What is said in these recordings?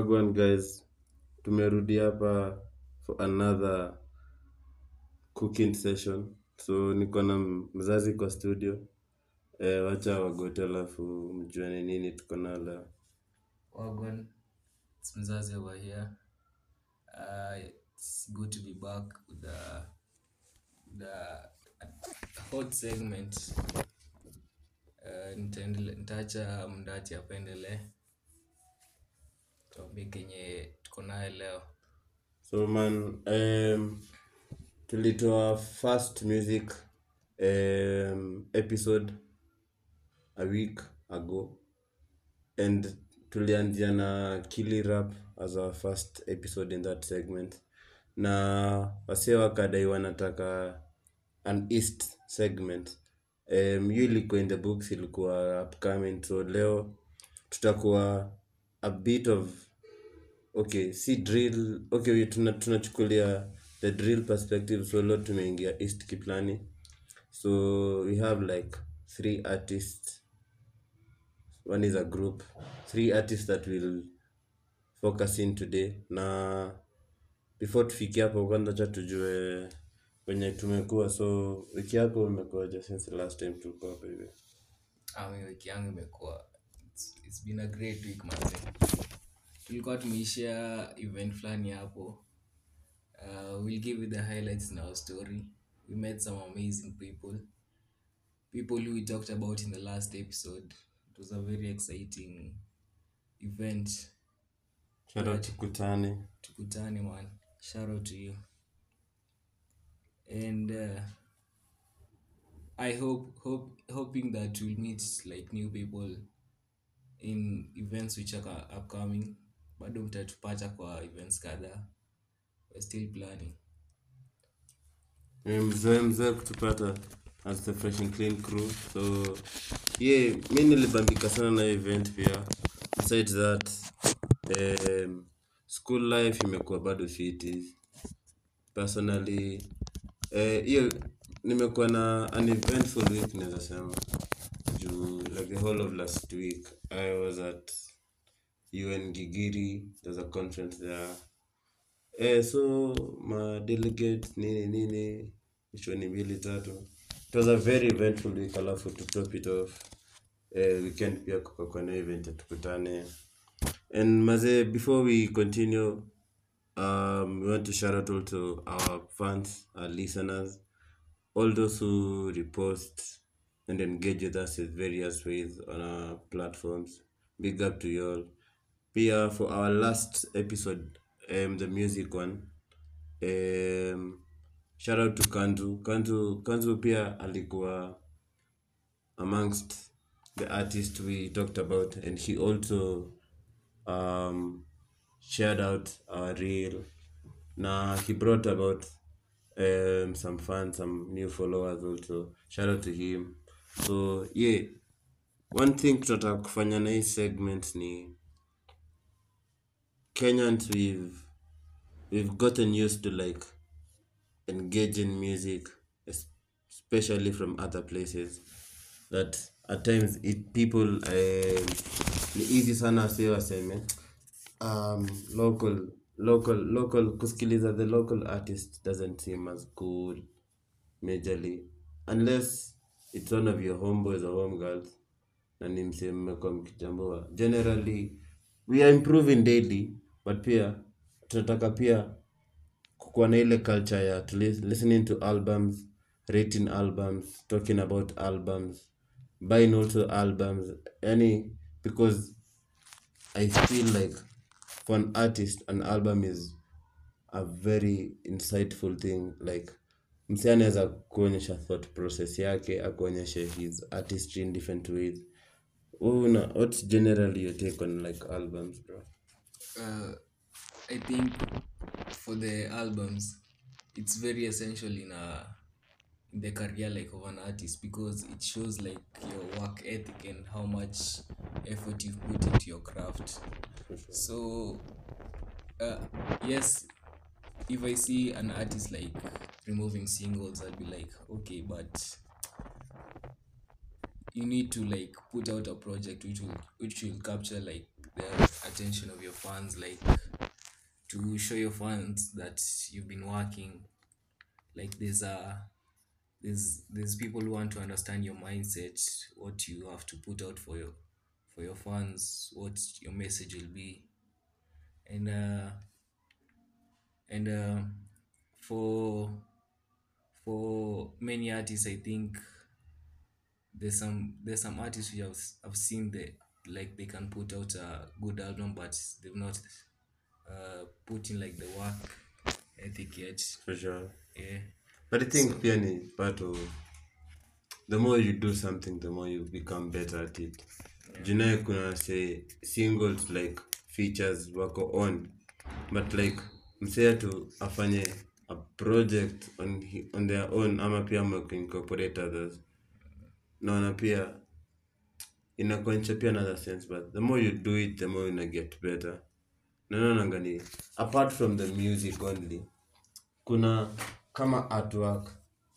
Wagwan guys, tumerudi hapa for another cooking session. So niko na mzazi kwa studio. Eh, wacha wagote alafu mjue ni nini tuko na leo. Wagwan, it's Mzazi over here. Uh, it's good to be back with the, the hot segment. Uh, nitaendele- nitaacha mndati apendelee topic yenye tuko nayo leo. So man, um, tulitoa first music um, episode a week ago and tulianzia na Kili Rap as our first episode in that segment na wasee wakadai wanataka an east segment um, hiyo ilikuwa in the books ilikuwa upcoming so leo tutakuwa a bit of okay si drill okay we- tuna- tunachukulia the drill perspective so leo tumeingia east kiplani so we have like three artists one is a group three artists that will focus in today na before tufikie hapo kwanza cha tujue wenye tumekuwa so wiki yako imekuaje since the last time tulikuwa hapa hivi Ami wiki yangu imekuwa it's, it's been a great week manze. Tulikuwa tumeishia event fulani hapo. Uh, we'll give you the highlights in our story. We met some amazing people. People who we talked about in the last episode. It was a very exciting event. shara tukutane Tukutane man. Shout out to you. And uh, I hope hope hoping that we'll meet like new people in events which are ca- upcoming. Bado mtatupata kwa events kadhaa. We're still planning. Eh, mzee mzee kutupata as the fresh and clean crew so yeah mi nilibambika sana na hiyo event pia besides that um, school life imekuwa bado fiti personally eh, hiyo nimekuwa na an eventful week naweza sema juu like the whole of last week i was at un gigiri there's a conference there Eh, so ma delegate nini nini ishoni mbili tatu it was a very eventful week alafu to top it off eh, weekend pia kukakuwa na event ya tukutane and maze before we continue um, we want to shout out also our fans our listeners all those who repost and engage with us in various ways on our platforms big up to you all pia for our last episode um, the music one um, shout out to kanzu kanzu kanzu pia alikuwa amongst the artists we talked about and he also um, shared out our reel na he brought about um, some fans some new followers also shout out to him so yeah one thing tunataka kufanya na hii segment ni kenyans we've we've gotten used to like engage in music es- especially from other places that at times it people um, ni easy sana si waseme um, local local local kusikiliza the local artist doesn't seem as cool majorly unless it's one of your homeboys or home girls na ni msee mmekuwa mkichambua generally we are improving daily but pia tunataka pia kukuwa na ile culture ya to lis- listening to albums rating albums talking about albums buying also albums yani because i feel like for an artist an album is a very insightful thing like msi anaweza kuonyesha thought process yake akuonyeshe his artistry in different ways una what's generally your take on like albums bro uh, I think for the albums, it's very essential in a in the career like of an artist because it shows like your work ethic and how much effort you've put into your craft. So, uh, yes, if I see an artist like removing singles, I'll be like, okay, but you need to like put out a project which will which will capture like the attention of your fans like to show your fans that you've been working like there's a there's there's people who want to understand your mindset what you have to put out for your for your fans what your message will be and uh and uh for for many artists i think there's some there's some artists who have i've seen that like they can put out a good album but they've not uh put in like the work ethic yet for sure yeah but i think pia ni part of the more you do something the more you become better at it junaye kuna say singles like features wako on but like msea tu afanye a project on, hi- on their own ama pia incorporate others naona pia inakuonyesha pia another sense but the more you do it the more una get better nanaonanga ni apart from the music only kuna kama artwork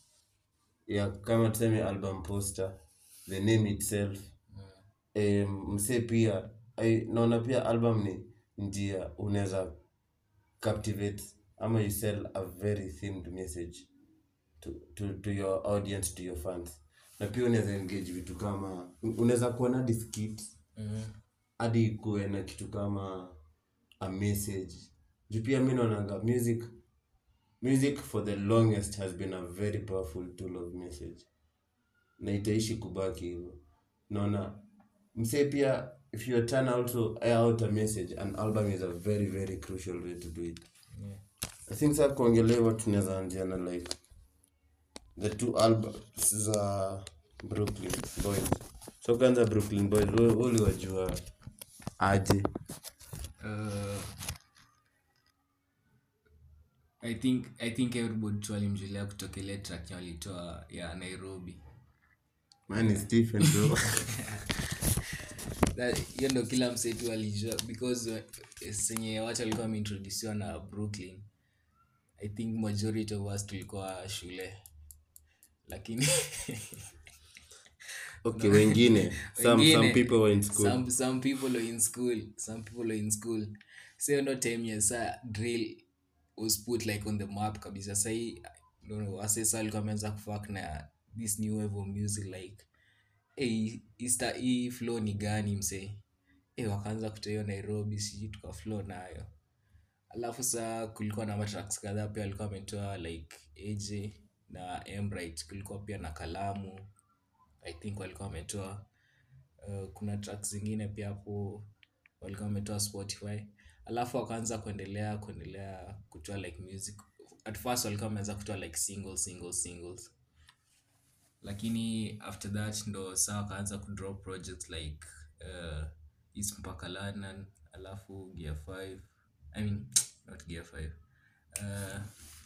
ya kama tuseme album poster the name itself um, msee pia ai- naona pia album ni njia unaweza captivate ama you sell a very themed message to, to, to your audience to your fans na pia unaweza engage vitu kama unaweza kuwa na diskit hadi kuwe na kitu kama a message juu pia mi naonanga music music for the longest has been a very powerful tool of message na itaishi kubaki hivyo naona msee pia if you turn also air out a message an album is a very very crucial way to do it yeah. i think saa kuongelea what tunaweza anzia na like the two albums za brooklyn boys so kwanza brooklyn boys wewe wewe uliwajua aje uh, I think I think everybody tu alimjulia kutoka ile track yenye walitoa ya Nairobi. mani stephen bro That- Hiyo ndo kila msee tu alijua because uh, senye watu walikuwa wameintrodusiwa na Brooklyn. I think majority of us tulikuwa shule. Lakini okay wengine some, some Wengine, people were in school some, some people were in school some people were in school so no time ya sa drill was put like on the map kabisa sai wasesa alikuwa ameanza kufak na this new wave of music like hey, ista hii flow ni gani msee hey, wakaanza kutoa hiyo nairobi sijui tuka flow nayo alafu saa kulikuwa na matracks kadhaa pia alikuwa ametoa like aj na embright kulikuwa pia na kalamu i think walikuwa wametoa uh, kuna tracks zingine pia hapo walikuwa wametoa spotify alafu wakaanza kuendelea kuendelea kutoa like music at first walikuwa wameanza kutoa like singles singles singles lakini after that ndo saa wakaanza kudrop projects like uh, east mpaka london alafu gear 5 i mean not gear 5 uh,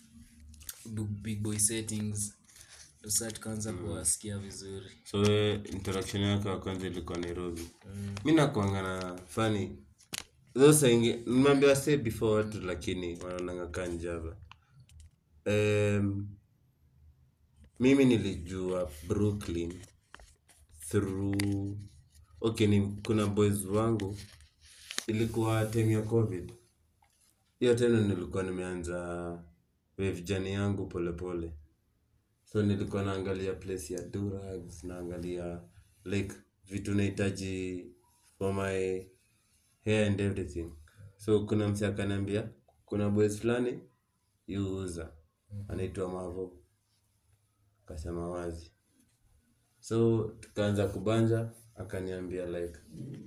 Big- big boy settings ndo saa tukaanza kuwasikia vizuri so we, interaction yako ya kwanza ilikuwa nairobi mi nakuanga na fani zosaingi nimeambia say before watu lakini wanaonanga kaa njava um, mimi nilijua brooklyn through okay ni, kuna boys wangu ilikuwa time ya covid hiyo tena nilikuwa nimeanza wave jani yangu polepole pole so nilikuwa naangalia place ya durags naangalia like vitu nahitaji for my hair and everything so kuna msi akaniambia kuna boys fulani yuuza anaitwa mavo akasema wazi so tukaanza kubanja akaniambia like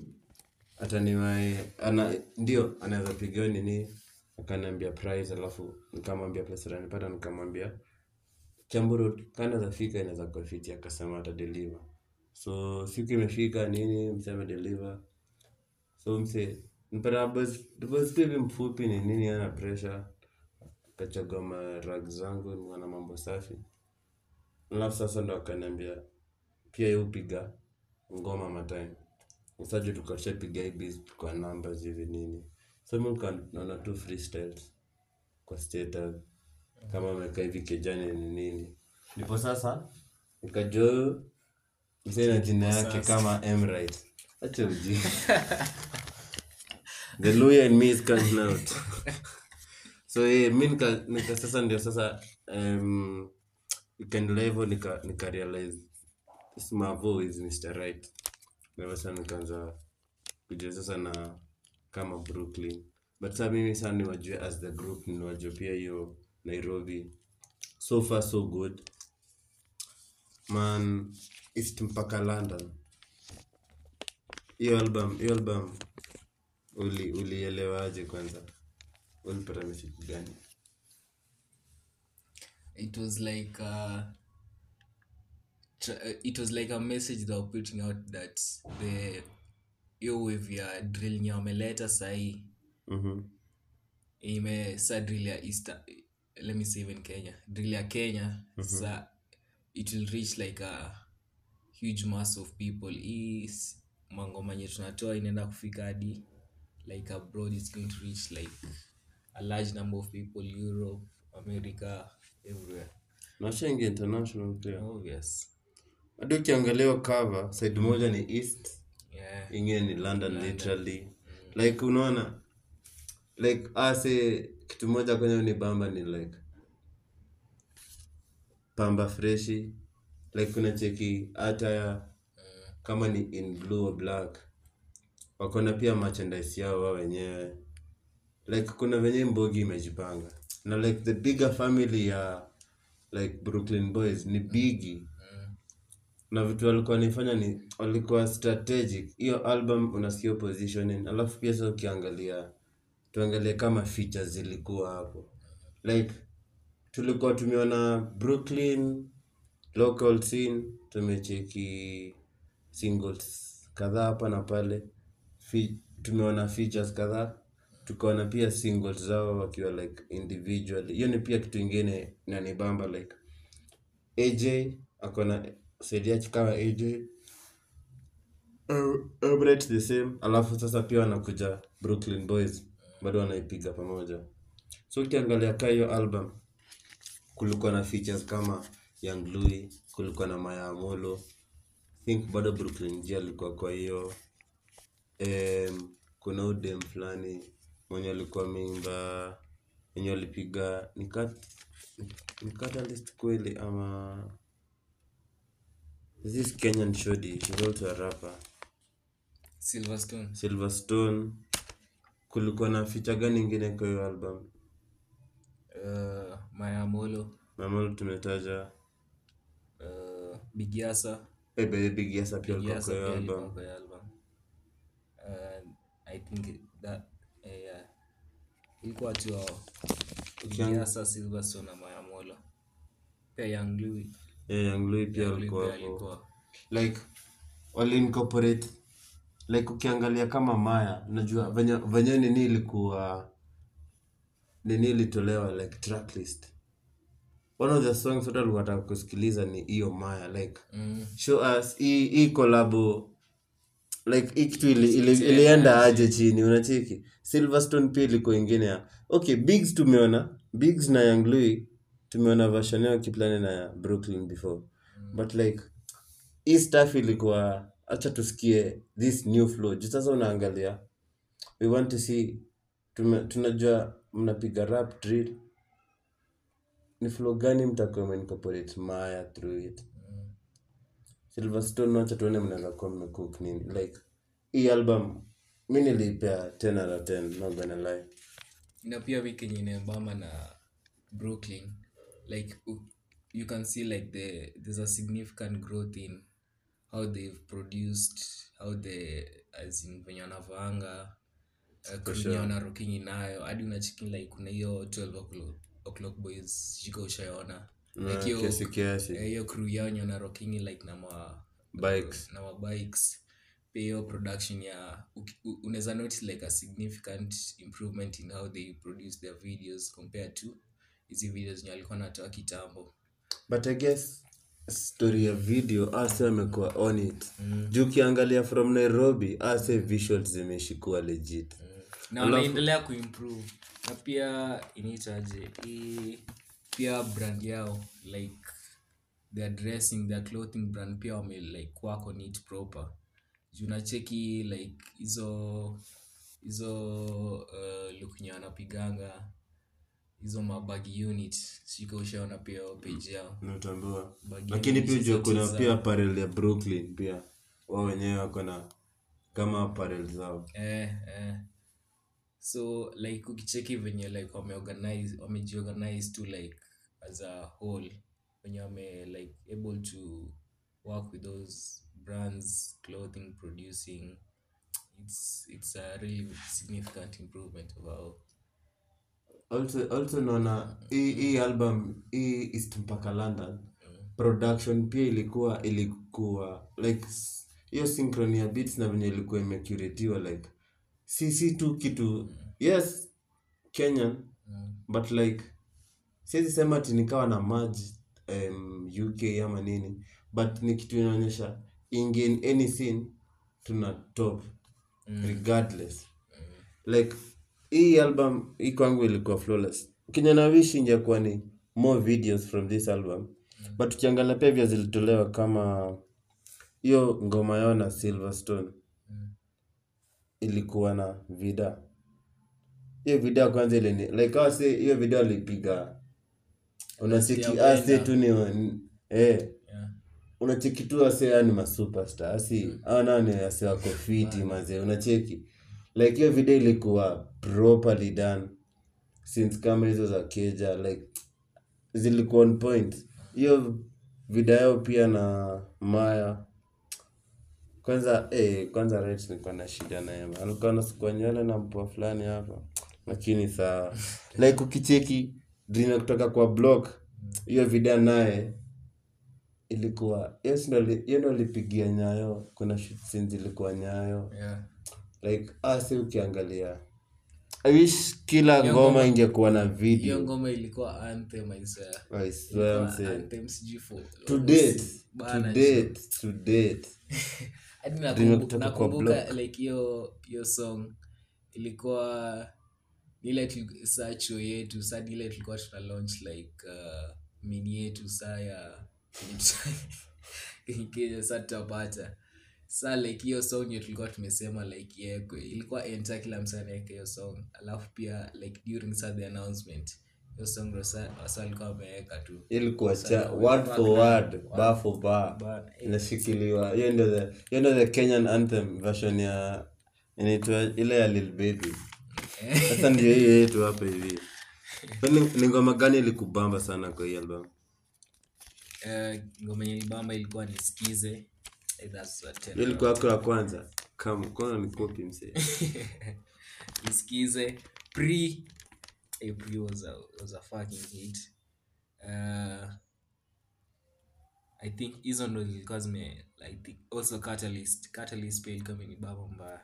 ataniwae ana ndio anaweza pigiwa nini akaniambia price alafu nikamwambia pesa tanipata nikamwambia chamburo kana za fika inaweza kuwa fiti akasema ata deliver so siku imefika nini mse ame deliver so mse mpata boss tu hivi mfupi ni nini ana pressure akachagua marag zangu niona mambo safi alafu sasa ndo akaniambia pia yeye hupiga ngoma matime usaje tukashapiga hii beat kwa numbers hivi nini so mi nika- naona tu freestyles kwa status kama amekaa hivi kejani ni nini ndipo sasa nikajua msee na jina yake kama Emright acha uji the lawyer in me is coming out so yeah, mi nika, nika sasa ndio sasa um, ikaendelea hivyo nika, nika realize this Mavo is Mr. Right ndio sasa nikaanza kujua sasa na kama Brooklyn but sasa mimi sasa niwajue as the group niwajue pia hiyo Nairobi so far so good man east mpaka London hiyo album hiyo album uli ulielewaje kwanza ulipata message gani it was like uh, tr- uh, it was like a message they were putting out that the hiyo wave ya drill nye wameleta sahii mhm ime sa drill ya easter let me say even kenya drill ya kenya sa it will reach like a huge mass of people hii s- mangoma nye tunatoa inaenda kufika hadi like abroad it's going to reach like a large number of people europe america everywhere nashaingia international pia obvious hadi ukiangalia hiyo cover side moja ni east yeah ingine ni london literally like unaona like ase kitu moja kwenye ni bamba ni like pamba freshi like kuna cheki hata ya kama ni in blue or black wakona pia merchandise yao wao wenyewe like kuna venye mbogi imejipanga na like the bigger family ya like brooklyn boys ni bigi na vitu walikuwa naifanya ni walikuwa strategic hiyo album unasikia positioning alafu pia sasa ukiangalia tuangalie kama features zilikuwa hapo like tulikuwa tumeona brooklyn local scene tumecheki singles kadhaa hapa na pale Fi, tumeona features kadhaa tukaona pia singles zao wakiwa like individually hiyo ni pia kitu ingine nanibamba like aj akona saidi yake kama aj Uh, Emirates the same alafu sasa pia wanakuja brooklyn boys bado wanaipiga pamoja so ukiangalia ka hiyo album kulikuwa na features kama young louis kulikuwa na maya amolo think bado brooklyn j alikuwa kwa hiyo um, kuna udem fulani mwenye alikuwa ameimba wenye walipiga ni cat- ni catalyst kweli ama this kenyan shodi she's also a rapper silverstone silverstone kulikuwa na feature gani ingine kwa hiyo album uh, mayamolo mamalo tumetaja uh, bigiasa Eh, by the big yes pia alikuwa bigiasa kwa hiyo pia alikuwa album kwa hiyo album uh, i think that eh, yeah. ilikuwa tu hao bigiasa silverstone na mayamolo pia young louis yeah, young louis pia Young Louis alikuwa pia hapo alikuwa like wali incorporate like ukiangalia kama maya unajua venye venye nini ilikuwa nini ilitolewa like tracklist one of the songs watu walikuwa wanataka kusikiliza ni hiyo maya like mm. show us hii hii collabo like hii kitu ili, ili, ilienda aje chini unacheki silverstone pia ilikuwa ingine ya okay bigs tumeona bigs na young louis tumeona version yao kiplani na brooklyn before but like hii stuff ilikuwa acha tusikie this new flow juu sasa unaangalia we want to see tume, tunajua mnapiga rap drill ni flow gani mtakuwa meincorporate maya through it silverstone wacha tuone mnaweza kuwa mmecook nini like hii album mi niliipea 10 out of 10 not gonna lie na pia wiki yenye inabamba na brooklyn like u- you can see like the there's a significant growth in how they've produced how the as in venye wanavaanga uh, sure. wana rocking inayo hadi unachiki like kuna hiyo 12 o'clock, o'clock boys shika ushaona Na like hiyo kiasi kiasi eh, hiyo crew yao yenye wana rocking like na ma bikes na mabikes pia hiyo production ya uki- u- unaweza notice like a significant improvement in how they produce their videos compared to hizi videos zenye walikuwa natoa kitambo but i guess story ya video ase amekuwa on it juu ukiangalia from nairobi ase visuals zimeshikuwa legit na wanaendelea kuimprove na pia inaitaje hii pia brand yao like their dressing their clothing brand pia wame like work on it proper juu nacheki like hizo hizo uh, lukunye wanapiganga hizo mabagi unit sika ushaona pia hiyo page yao Natambua. Bagi Lakini unit pia ujua zote kuna za- pia apparel ya Brooklyn pia. Wao wenyewe wako na kama apparel zao. eh, eh. so like ukicheki venye like wameorganize wamejiorganize to like as a whole wenye wame like able to work with those brands clothing producing it's it's a really significant improvement overall Also also naona hii hii album hii East mpaka London production pia ilikuwa ilikuwa like s- hiyo synchrony ya beats na venye ilikuwa imecuratiwa like si si tu kitu yes Kenyan mm. but like siwezi sema ati nikawa na maji um, UK ama nini but ni kitu inaonyesha ingi in any scene tuna top regardless like hii album hii kwangu ilikuwa flawless kenye na wish ingekuwa ni more videos from this album but ukiangalia pia vya zilitolewa kama hiyo ngoma yao na Silverstone ilikuwa na vida hiyo video ya kwanza ile ni like hao si hiyo video alipiga unacheki Unasikia ase kwenda. tu ni wa- eh yeah. unacheki tu ase yani ni masuperstar asi au nao ni ase wako fiti mazee unacheki like hiyo video ilikuwa properly done since kama hizo za keja like zilikuwa on point hiyo video yao pia na maya kwanza eh, kwanza right nilikuwa na shida naye man. alikuwa anasukua nywele na mpoa fulani hapa lakini sawa like ukicheki dream kutoka kwa block hiyo video naye ilikuwa hiyo si ndo li- hiyo ndo alipigia nyayo kuna shoot scenes zilikuwa nyayo Yeah. like asi ukiangalia I wish kila Hiyo ngoma ngoma- ingekuwa na hiyo video ngoma ilikuwa anthem I swear. I swear I'm Ilikuwa saying. anthem sijui for- to almost date to bana, date to date hadi Dream nakumbu- kutoka kwa nakumbuka block. like hiyo hiyo song ilikuwa ni ile tuli- saa chuo yetu saa ni ile tulikuwa tuna launch like uh, mini yetu saa ya kenya saa tutapata saa like hiyo song hiyo tulikuwa tumesema like iekwe ilikuwa enta kila msa anaeka hiyo song alafu pia like during saa the announcement hiyo song ndo sa wasa alikuwa wameweka tu ilikuwa Sasa cha wame- word for background, word bar for bar Bar, eh. inashikiliwa hiyo ndio the hiyo ndio the Kenyan anthem version ya inaitwa ile ya Lil Baby sasa ndio hiyo yetu hapa hivi So ni, ni ngoma gani ilikubamba sana kwa hii album Eh, ngoma yenye bamba ilikuwa nisikize Eh, that's a ten hiyo ilikuwa yako ya kwanza kama kwanza ni copy msee nisikize pre eh, pre was a, was a fucking hit uh, i think hizo ndo zilikuwa zime i think also catalyst catalyst pia ilikuwa imenibamba mbaya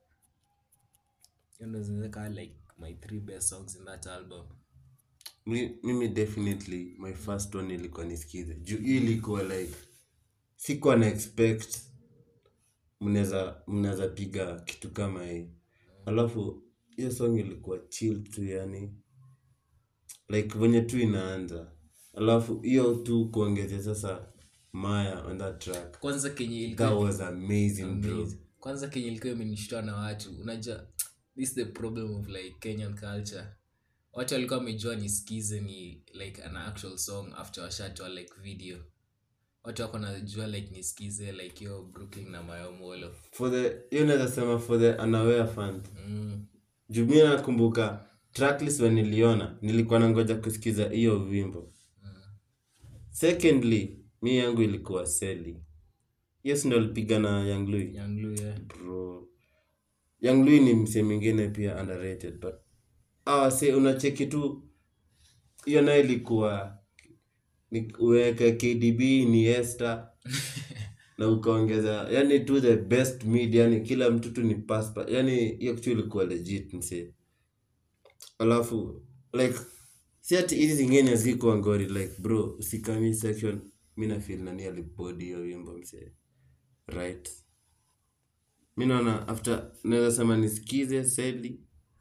hiyo ndo zinaweka like my three best songs in that album Mi- mimi definitely my first one ilikuwa nisikize juu hii ilikuwa like sikuwa na expect mnaweza mnaweza piga kitu kama hii alafu hiyo song ilikuwa chill tu yani like venye tu inaanza alafu hiyo tu kuongezea sasa maya on that track kwanza kenye ilikuwa that was amazing bro Amazing. kwanza kenye ilikuwa imenishtua na watu unajua this is the problem of like kenyan culture watu walikuwa wamejua nisikize ni like an actual song after washatoa like video watu wako najua like nisikize like hiyo brooklyn na mayomolo for the hiyo naweza sema for the unaware fans mm. juu mi nakumbuka tracklist when niliona nilikuwa nangoja kusikiza hiyo wimbo secondly mi yangu ilikuwa seli yes ndo alipiga na young Louis. yanglu yeah. bro young Louis ni msee mwingine pia underrated but ah, se unacheki tu hiyo nayo ilikuwa ni uweke kdb ni Esther na ukaongeza yani tu the best mid yani kila mtu tu ni passport yani hiyo kitu ilikuwa legit msee alafu like si ati hizi zingine ziko ngori like bro usikami section mi na feel nani alibodi hiyo wimbo msee right mi naona after naweza sema nisikize seli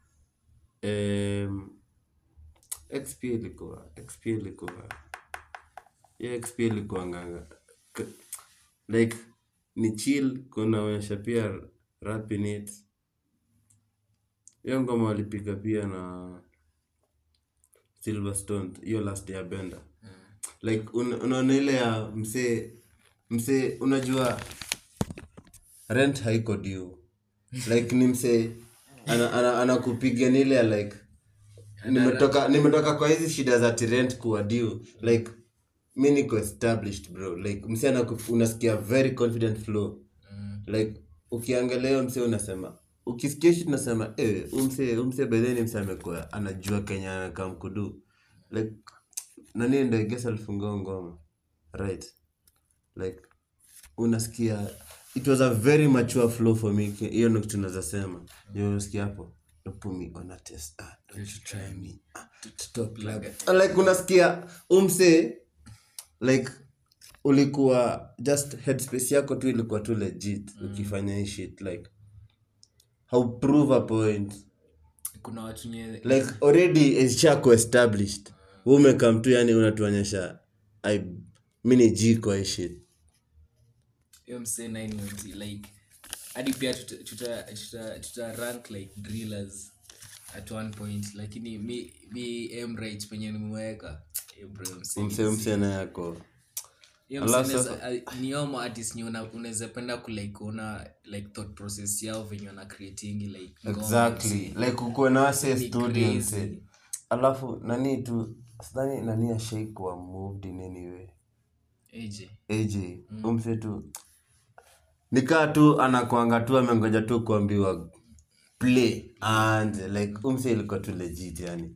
um, xp ilikuwa xp ilikuwa yeah, xp ilikuwa nganga K- like ni chill kunaonyesha pia rap in it hiyo ngoma walipiga pia na silverstone hiyo last ya benda like un, unaona ile ya msee msee unajua rent haiko due like ni msee anakupiga ana, ana anakupiga ni ile ya like nimetoka nimetoka kwa hizi shida za tirent kuwa due like mi niko established bro like msee anaku- unasikia very confident flow Mm. like ukiangalia hiyo msee unasema ukisikia shit unasema eh umse umse bedheni msee amekuwa anajua kenya anakaa mkudu like nani ndo gesa alifungua ngoma right like unasikia it was a very mature flow for me Ki- hiyo ndo kitu naweza sema hiyo unasikia hapo don't put me on a test ah, don't you try me ah, stop like like unasikia umse like ulikuwa just headspace yako tu ilikuwa tu legit ukifanya hii shit like how prove a point kuna watu nye like already ishako established Wewe umekam tu yani unatuonyesha I mi ni G kwa hii shit hiyo msee nine months like hadi pia tuta, tuta, tuta, tuta rank like drillers at one point lakini mi mi emright penye nimeweka eh, bro, msee ni mse mse na yako hiyo Alafu msee sasa- unaweza- ah, ni hao artist ni una- unaweza penda kulike kuona like thought process yao venye wana creatingi like ngoma, exactly msee. like ukuwe na wase Ni studio crazy. mse alafu nani tu sidhani nani ashaikuwa moved in any way AJ. AJ umse tu nikaa tu anakwanga tu amengoja tu kuambiwa play and like umse ilikuwa tu legit yani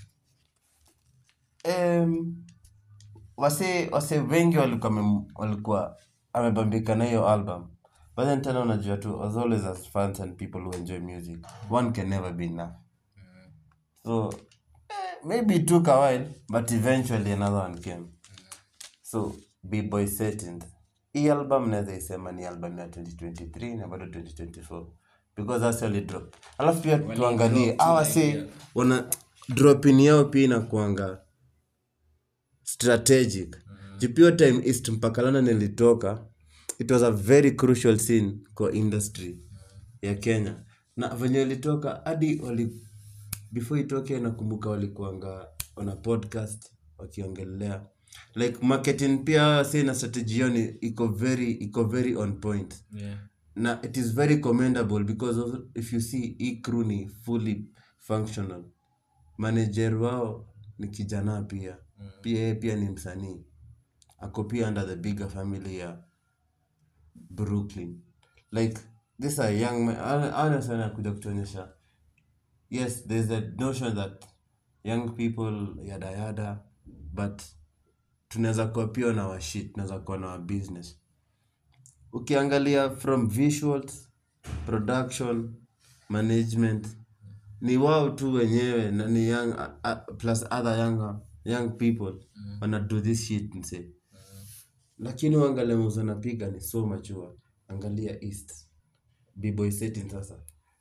um, wase wase wengi walikuwa wame- walikuwa amebambika na hiyo album but then tena unajua tu as always as fans and people who enjoy music one can never be enough so eh, maybe it took a while but eventually another one came so bboy settings hii album naweza isema ni album ya 2023 na bado 2024 because that's only drop alafu pia tuangalie drop tu awa like, say yeah. wana dropin yao pia inakuanga strategic mm. pio time east mpaka london ilitoka it was a very crucial scene kwa industry ya kenya na venye ilitoka hadi wali before itoke nakumbuka walikuanga on a podcast wakiongelea like marketing pia say na strategy yao ni iko very iko very on point Yeah. na it is very commendable because of, if you see hii crew ni fully functional manager wao ni kijana pia mm. pia yeye pia ni msanii ako pia under the bigger family ya brooklyn like this a young man anasana akuja kutuonyesha yes there's a notion that young people yada yada but tunaweza kuwa pia na washit tunaweza kuwa na wa business ukiangalia from visuals production management ni wao tu wenyewe na ni young, uh, uh, plus other young, young people mm. wana do this shit mse mm. lakini uangalia muzo napiga ni so mature angalia east bboy setting sasa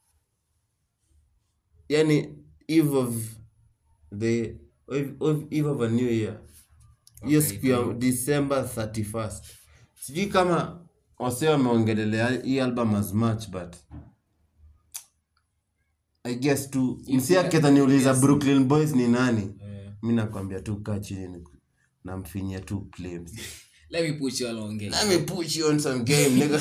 yani eve of the eve of, eve of a new year hiyo Okay, siku ya december 31st sijui kama wase wameongelelea hii album as much but i guess tu msi aketa niuliza brooklyn boys ni nani Yeah. mi nakwambia tu kaa chini ni- namfinyia tu claims let me put you along game. let me put you on some game nigga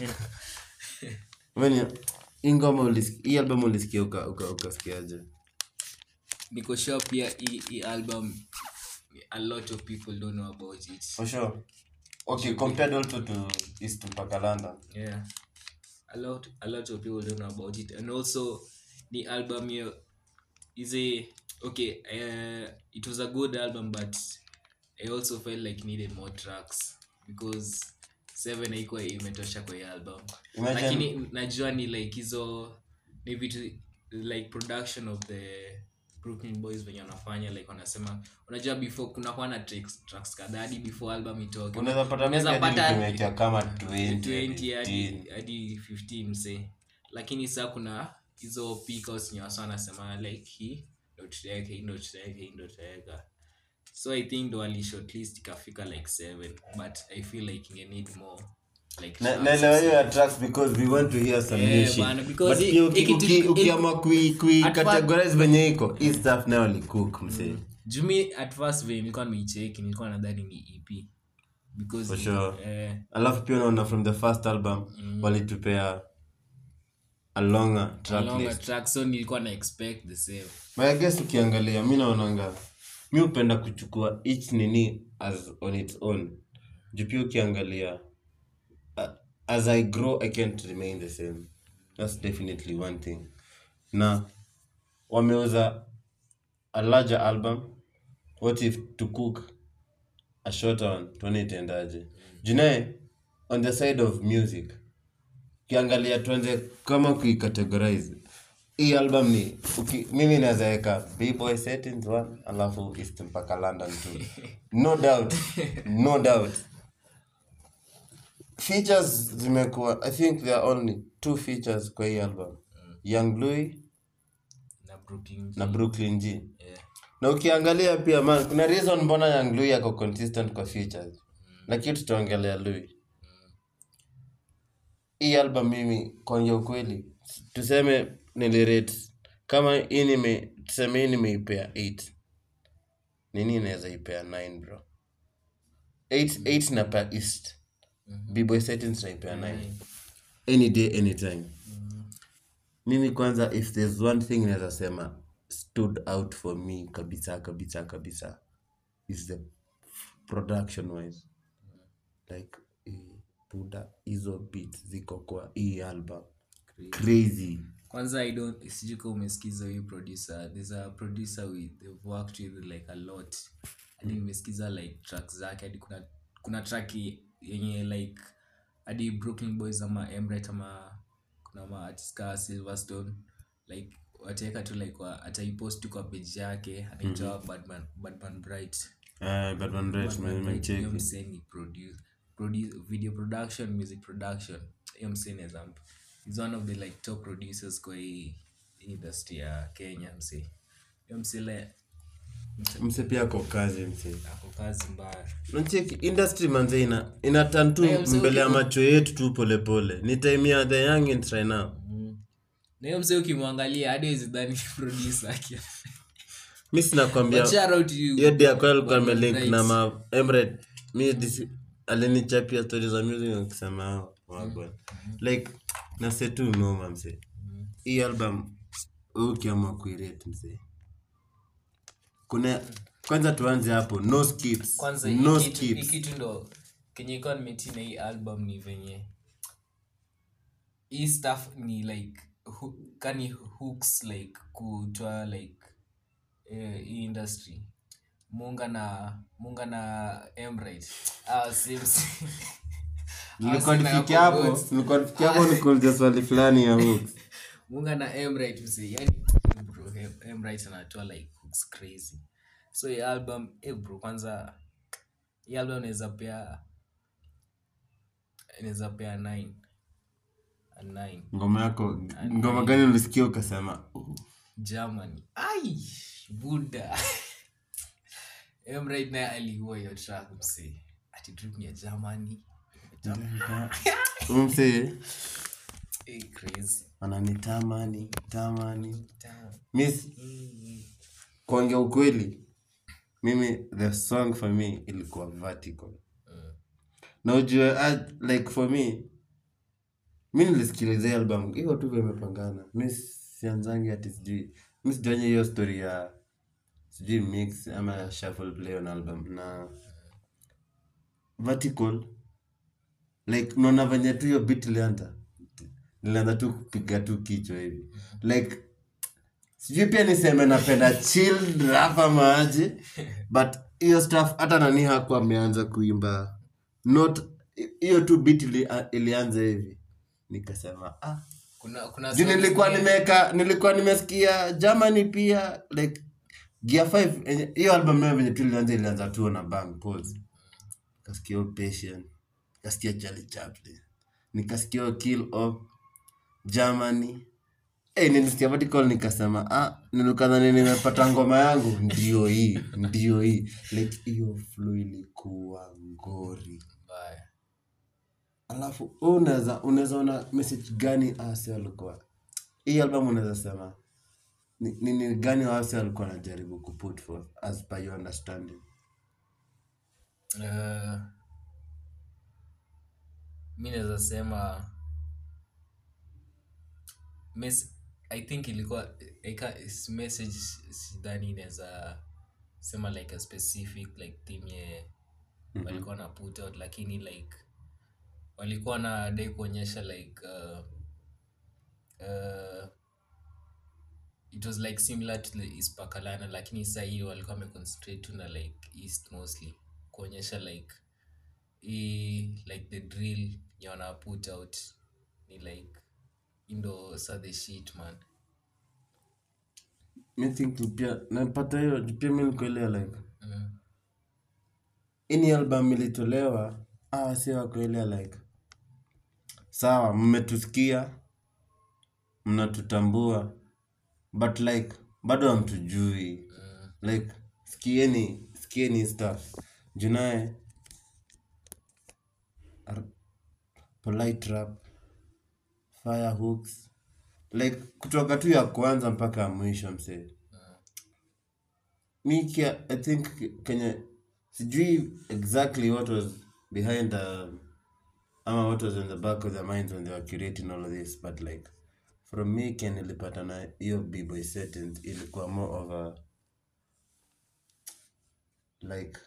When hii ngoma ulis- hii album ulisikia uka- uka- ukasikiaje niko sure pia hii hii album a lot of people don't know about it for sure okay compared also to east mpaka london yeah a lot a lot of people don't know about it and also the album here is a okay uh, it was a good album but i also felt like needed more tracks because seven haikuwa imetosha kwa hii album Imagine- lakini najua ni like hizo ni vitu like production of the brooklyn boys venye wanafanya like wanasema unajua before kunakuwa na tracks, tracks kadhaa hadi before album itoke unaweza pata Unaweza maybe hadi pata- tumewekea kama 20 20 hadi 15. hadi 15 mse lakini saa kuna hizo picos nye wasa wanasema like hii ndo tutaweka hii ndo tutaweka hii ndo tutaweka so i think ndo ali shortlist ikafika like 7 but i feel like inge need more like Na- tracks. naelewa hiyo ya tracks because we want to hear some Yeah, new shit. bana, because But hii- pia uki- hii kitu- uki- hii- ukiamua kui- kui At categorize venye iko hii stuff nayo licook msee jumi at first vile nilikuwa nimeicheki nilikuwa nadhani ni ep because For ni- sure. eh, alafu pia unaona from the first album walitupea a longer track longer list track so nilikuwa na expect the same but i guess ukiangalia mi naonanga mi hupenda kuchukua each nini as on its own juu pia ukiangalia uh, as i grow i can't remain the same that's definitely one thing na wameuza a larger album what if to cook a shorter one tuone itaendaje junae on the side of music ukiangalia tuanze kama kuicategorize hii album ni uki, mimi naweza weka bboy settings one alafu east mpaka london two no doubt no doubt features zimekuwa i think there are only two features kwa hii album young louis na brooklyn na brooklyn g yeah. na ukiangalia pia man kuna reason mbona young louis ako consistent kwa features lakini tutaongelea louis hii album mimi kuongea ukweli tuseme nilirate kama hii nime tuseme hii nimeipea 8 nini inaweza ipea 9 bro 8 8 na per east bboy settings naipea 9 any day anytime mimi kwanza if there's one thing naweza sema stood out for me kabisa kabisa kabisa is the production wise like eh, buda hizo beats ziko kwa hii album crazy kwanza i don't sijui kama umesikiza huyu producer there's a producer with they've worked with like a lot hadi nimesikiza like tracks zake hadi kuna kuna track yenye like hadi brooklyn boys ama emret ama kuna ma artist ka silverstone like wataweka tu like wa, ataipost tu kwa page yake anaitwa badman badman bright uh, but one right man hiyo nimecheki msee ni produce, produce, video production music production hiyo msee naweza mp- is one of the like top producers kwa hii hii industry ya kenya msee hiyo msee le mse pia ako kazi mse ako kazi mbaya nacheki industry manze ina ina turn tu Hey, mse, mbele ya uki- macho yetu tu polepole ni time ya the youngins right now na hiyo msee ukimwangalia hadi wezidhani producer aki mi sinakwambia But shout out to you, hiyo dia kwa alikuwa Badman amelink Bright. na ma emret mi disi- alinichapia stori za music akisema wagwan like nase tu noma mse hii album wewe ukiamua kuirate mse kuna kwanza tuanze hapo no skips kwanza no hii kitu- hii skips kitu ndo kenye ikuwa nimetina hii album ni venye hii stuff ni like hu, kani hooks like kutoa like eh, hii industry munga na munga na emrit ah, sims nilikuwa nifikia hapo nilikuwa nifikia hapo nikuuliza swali fulani ya hooks munga na emrit mse yani bro Em- emrit anatoa like hooks crazy so hii album eh bro kwanza hii album inaweza pea inaweza pea 9 a 9 ngoma yako ngoma gani ulisikia ukasema "Uh, germany ai buda emrit naye aliua hiyo track mse ati trip ni ya germany huyu msee eh, crazy ananitamani tamani Damn. miss kuongea ukweli mimi the song for me ilikuwa vertical na ujue ah, like for me mi nilisikiliza hii album hivyo tu vimepangana mi sianzangi ati sijui mi sijuanye hiyo story ya sijui mix ama shuffle play on album na vertical like unaona venye tu hiyo bit ilianza nilianza tu kupiga tu kichwa hivi like sijui pia niseme napenda chill rap ama aje but hiyo stuff hata nani hakuwa ameanza kuimba not hiyo tu bit ili, ilianza hivi nikasema ah kuna kuna juu songs nilikuwa zingine- nimeka nilikuwa nimesikia germany pia like gear 5 enye- hiyo album yao venye tu ilianza ilianza tu na bang pause nikasikia hiyo patient nikasikia charlie chaplin nikasikia hiyo kill of germany Hey, nilisikia vertical nikasema ah, nilikadhani nimepata ngoma yangu ndio hii ndio hii like hiyo flow ilikuwa ngori mbaya alafu wewe unaweza unaweza ona message gani ase walikuwa hii album unaweza sema ni ni ni gani wase walikuwa wanajaribu kuput forth as per your understanding Uh, mi naweza sema mes i think ilikuwa ika, is- message sidhani inaweza sema like a specific like theme ye walikuwa na put out lakini like walikuwa na dai kuonyesha like uh, uh, it was like similar to the ispakalana lakini saa hii walikuwa wameconcentrate tu na like east mostly kuonyesha like hii like the drill nye wana put out ni like indo sa the shit man mi think pia napata hiyo pia mi nikuelewa like mm. ini album ilitolewa ah, si wakuelewa like sawa mmetusikia mnatutambua but like bado hamtujui like sikieni sikieni stuff junaye ar- polite rap fire hooks like kutoka tu ya kwanza mpaka ya mwisho msee mi kia, i think kenye sijui exactly what was behind the ama what was in the back of their minds when they were curating all of this but like from me ken ilipata na hiyo bboy settings ilikuwa more of a like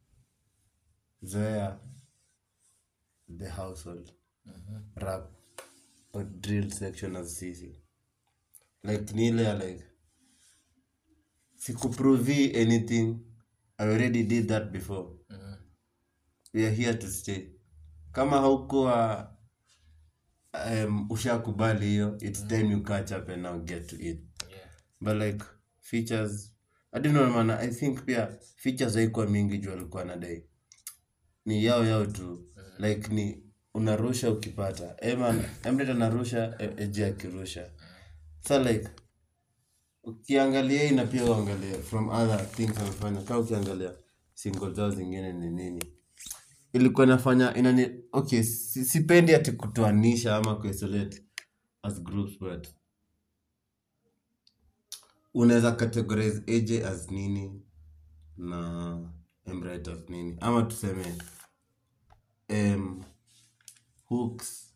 zoea the household rap or drill section as sisi like ni ile ya like sikuprovi anything i already did that before we are here to stay kama haukuwa um, ushakubali hiyo its time you catch up and now get to it yeah. but like features i don't know man i think pia features haikuwa mingi juu alikuwa nadai ni yao yao tu like ni unarusha ukipata eman emret anarusha e- eji akirusha sa like ukiangalia hii na pia uangalie from other things amefanya kaa ukiangalia single zao zingine ni nini ilikuwa inafanya inani okay si- sipendi ati kutoanisha ama kuisolate as groups but unaweza categorize AJ as nini na Embright as nini ama tuseme um, hooks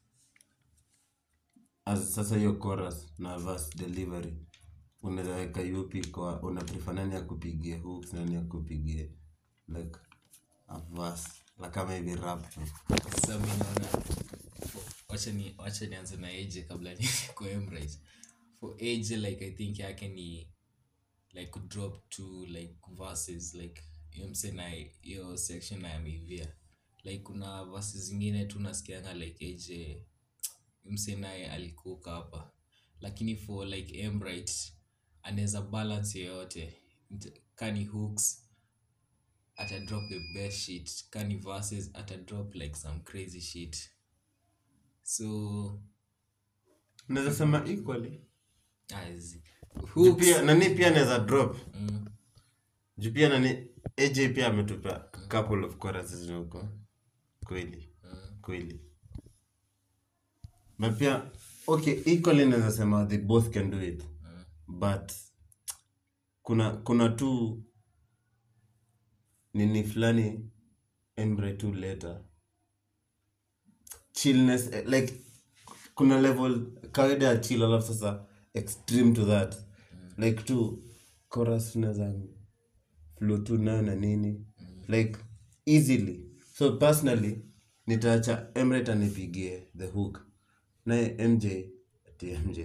as sasa hiyo chorus na verse delivery unaweza weka yupi kwa una prefer nani akupigie hooks nani akupigie like a verse la kama hivi rap tu. Sasa mi naona wacha ni wacha nianze na AJ kabla ni kwa Embrace. For AJ like I think yake ni like kudrop to like verses like hiyo mse na hiyo section na yameivia like kuna verses zingine tu nasikianga like AJ mse naye alikuka hapa lakini for like Embright anaweza balance yoyote Nt- kani hooks ata drop the best shit kani verses ata drop like some crazy shit so unaweza sema equally as Juu hooks pia nani pia anaweza drop mm, juu pia nani AJ pia ametupa couple of choruses huko kweli kweli na pia okay equally naweza sema they both can do it but kuna kuna tu nini fulani embre tu later chillness eh, like kuna level kawaida ya chill alafu sasa extreme to that like tu chorus unaweza flow tu nayo na nini like easily so personally nitaacha emret anipigie the hook naye mj ati mj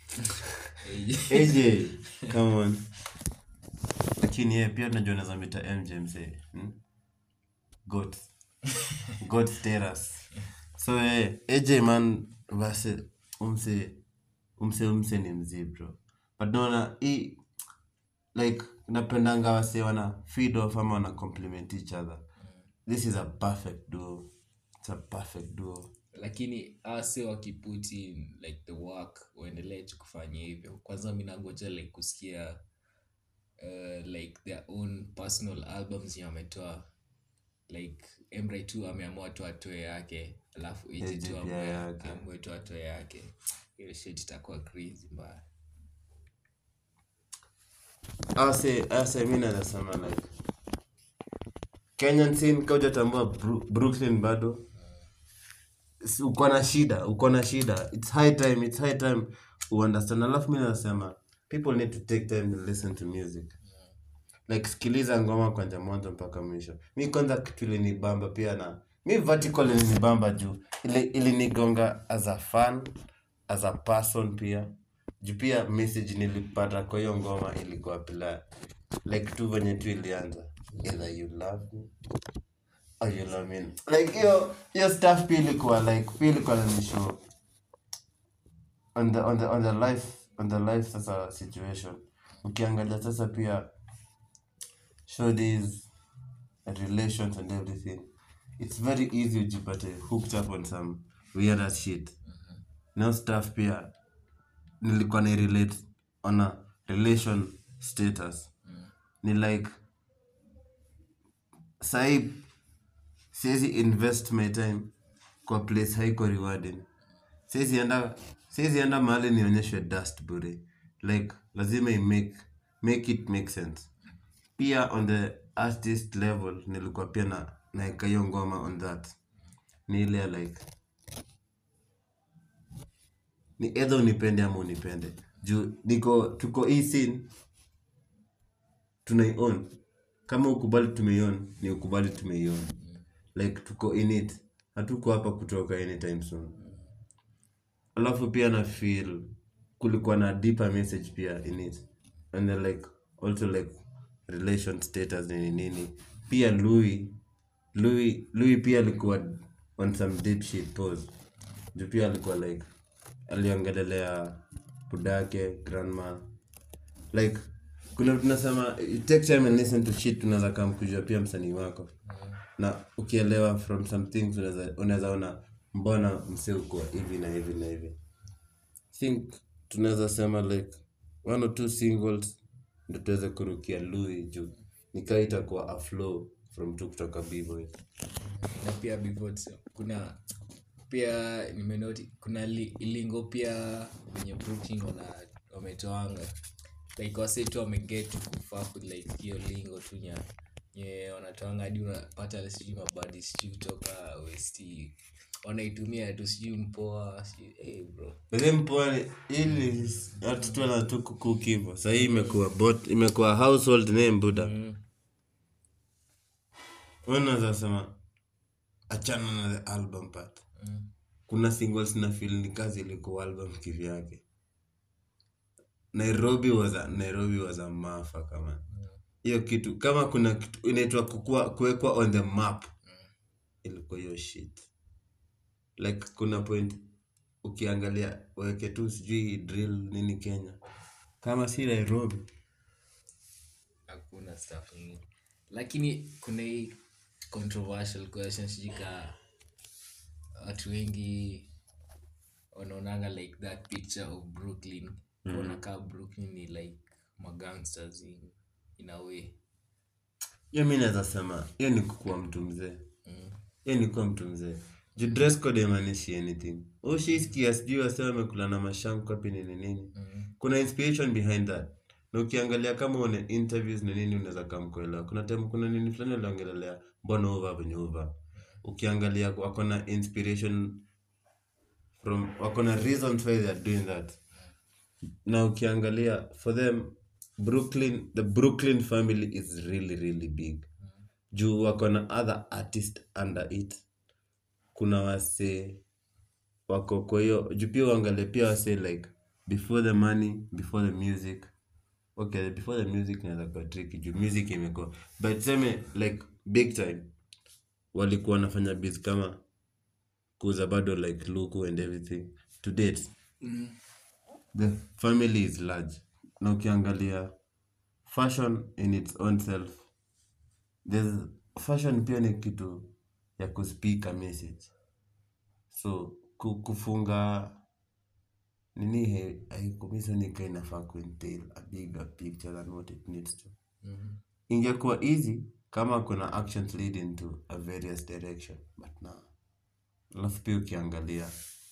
aj come on lakini yeye pia najua naweza mita mj msee hmm? got got status so eh, aj man basi umse umse umse ni mzii bro but naona hii like napendanga wase wana feed off ama wana compliment each other this is a perfect duo it's a perfect duo lakini ase wakiput in like the work waendelee tu kufanya hivyo kwanza mi nangoja like kusikia uh, like their own personal albums yenye wametoa like emra tu ameamua tu atoe yake alafu ije Ije tu pia amue yake. amue tu atoe yake hiyo shit itakuwa crazy mbaya ase ase mi nazasema like kenyan scene kaujatambua Bru- brooklyn bado Si- uko na shida uko na shida its high time its high time uunderstand alafu mi nazasema people need to take time to listen to music like sikiliza ngoma kwanja mwanzo mpaka mwisho mi kwanza kitu ilinibamba pia na mi vertical ilinibamba juu ili ilinigonga as a fan as a person pia juu pia message nilipata kwa hiyo ngoma ilikuwa pila like tu venye tu ilianza either you love me or you love me like hiyo hiyo stuff pia ilikuwa like pia ilikuwa nanishow on the on the on the life on the life sasa situation ukiangalia sasa pia show these relations and everything it's very easy ujipate hooked up on some weird ass shit now stuff pia nilikuwa na relate on a relation status ni like sahi siwezi invest my time kwa place haiko rewarding siwezi enda siwezi enda mahali nionyeshwe dust bure like lazima i make make it make sense pia on the artist level nilikuwa pia na naeka hiyo ngoma on that ni ile ya like ni either unipende ama unipende juu niko tuko hii scene tunaion kama ukubali tumeion ni ukubali tumeion like tuko in it hatuko hapa kutoka anytime soon alafu pia na feel kulikuwa na deeper message pia in it and then like also like relation status nini nini pia louis louis louis pia alikuwa on some deep shit pose juu pia alikuwa like aliongelelea budake grandma like kuna tunasema you take time and listen to shit tunaweza kama kujua pia msanii wako na ukielewa from some things unaweza unaweza ona mbona msee uko hivi na hivi na hivi think tunaweza sema like one or two singles ndo tuweze kurukia lui juu nikaa itakuwa a flow from tu kutoka bboy na pia before tuse- kuna pia nimenoti kuna li, lingo pia venye brooklyn wana wametoanga like wase tu wameget kufaku like hiyo lingo tu nya nye wanatoanga hadi unapata sijui mabadi sijui kutoka west wanaitumia tu sijui mpoa sijui hey bro But mpoa ili watu tu wana tu kucook hivyo sahii imekuwa bot imekuwa household name buda mm. unaweza sema achana na the album part Mm. kuna singles na feel ni kazi ilikuwa album kivyake nairobi was a, nairobi was a mafa kama hiyo kitu kama kuna kitu inaitwa kukua kuwekwa on the map ilikuwa hiyo shit like kuna point ukiangalia weke tu sijui drill nini kenya kama si nairobi hakuna stuff ingine lakini kuna hii controversial question sijui ka watu wengi wanaonanga like that picture of brooklyn kuona kaa brooklyn ni like magangsters in, in a way hiyo mi naweza sema hiyo ni kukuwa mtu mzee mm. hiyo ni kuwa mtu mzee juu dress code haimaanishi anything ushiisikia sijui wase wamekula na mashanku api nini nini Mm. kuna inspiration behind that na ukiangalia kama une interviews na nini unaweza kamkuelewa kuna time kuna nini fulani aliongelelea mbona uva venye uva ukiangalia wako na inspiration from wako na reasons why they are doing that na ukiangalia for them brooklyn the brooklyn family is really really big juu wako na other artist under it kuna wase wako kwa hiyo juu pia uangalie pia wase like before the money before the music okay before the music inaweza kuwa tricky juu music imekuwa but seme like big time walikuwa wanafanya biz kama kuuza bado like luku and everything to date Mm. the family is large na ukiangalia fashion in its own self there's fashion pia ni kitu ya kuspeak a message so ku- kufunga nini haikumisonika inafaa kuentail a bigger picture than what it needs to Mhm. ingekuwa easy kama kuna actions leading to a various direction but na alafu pia ukiangalia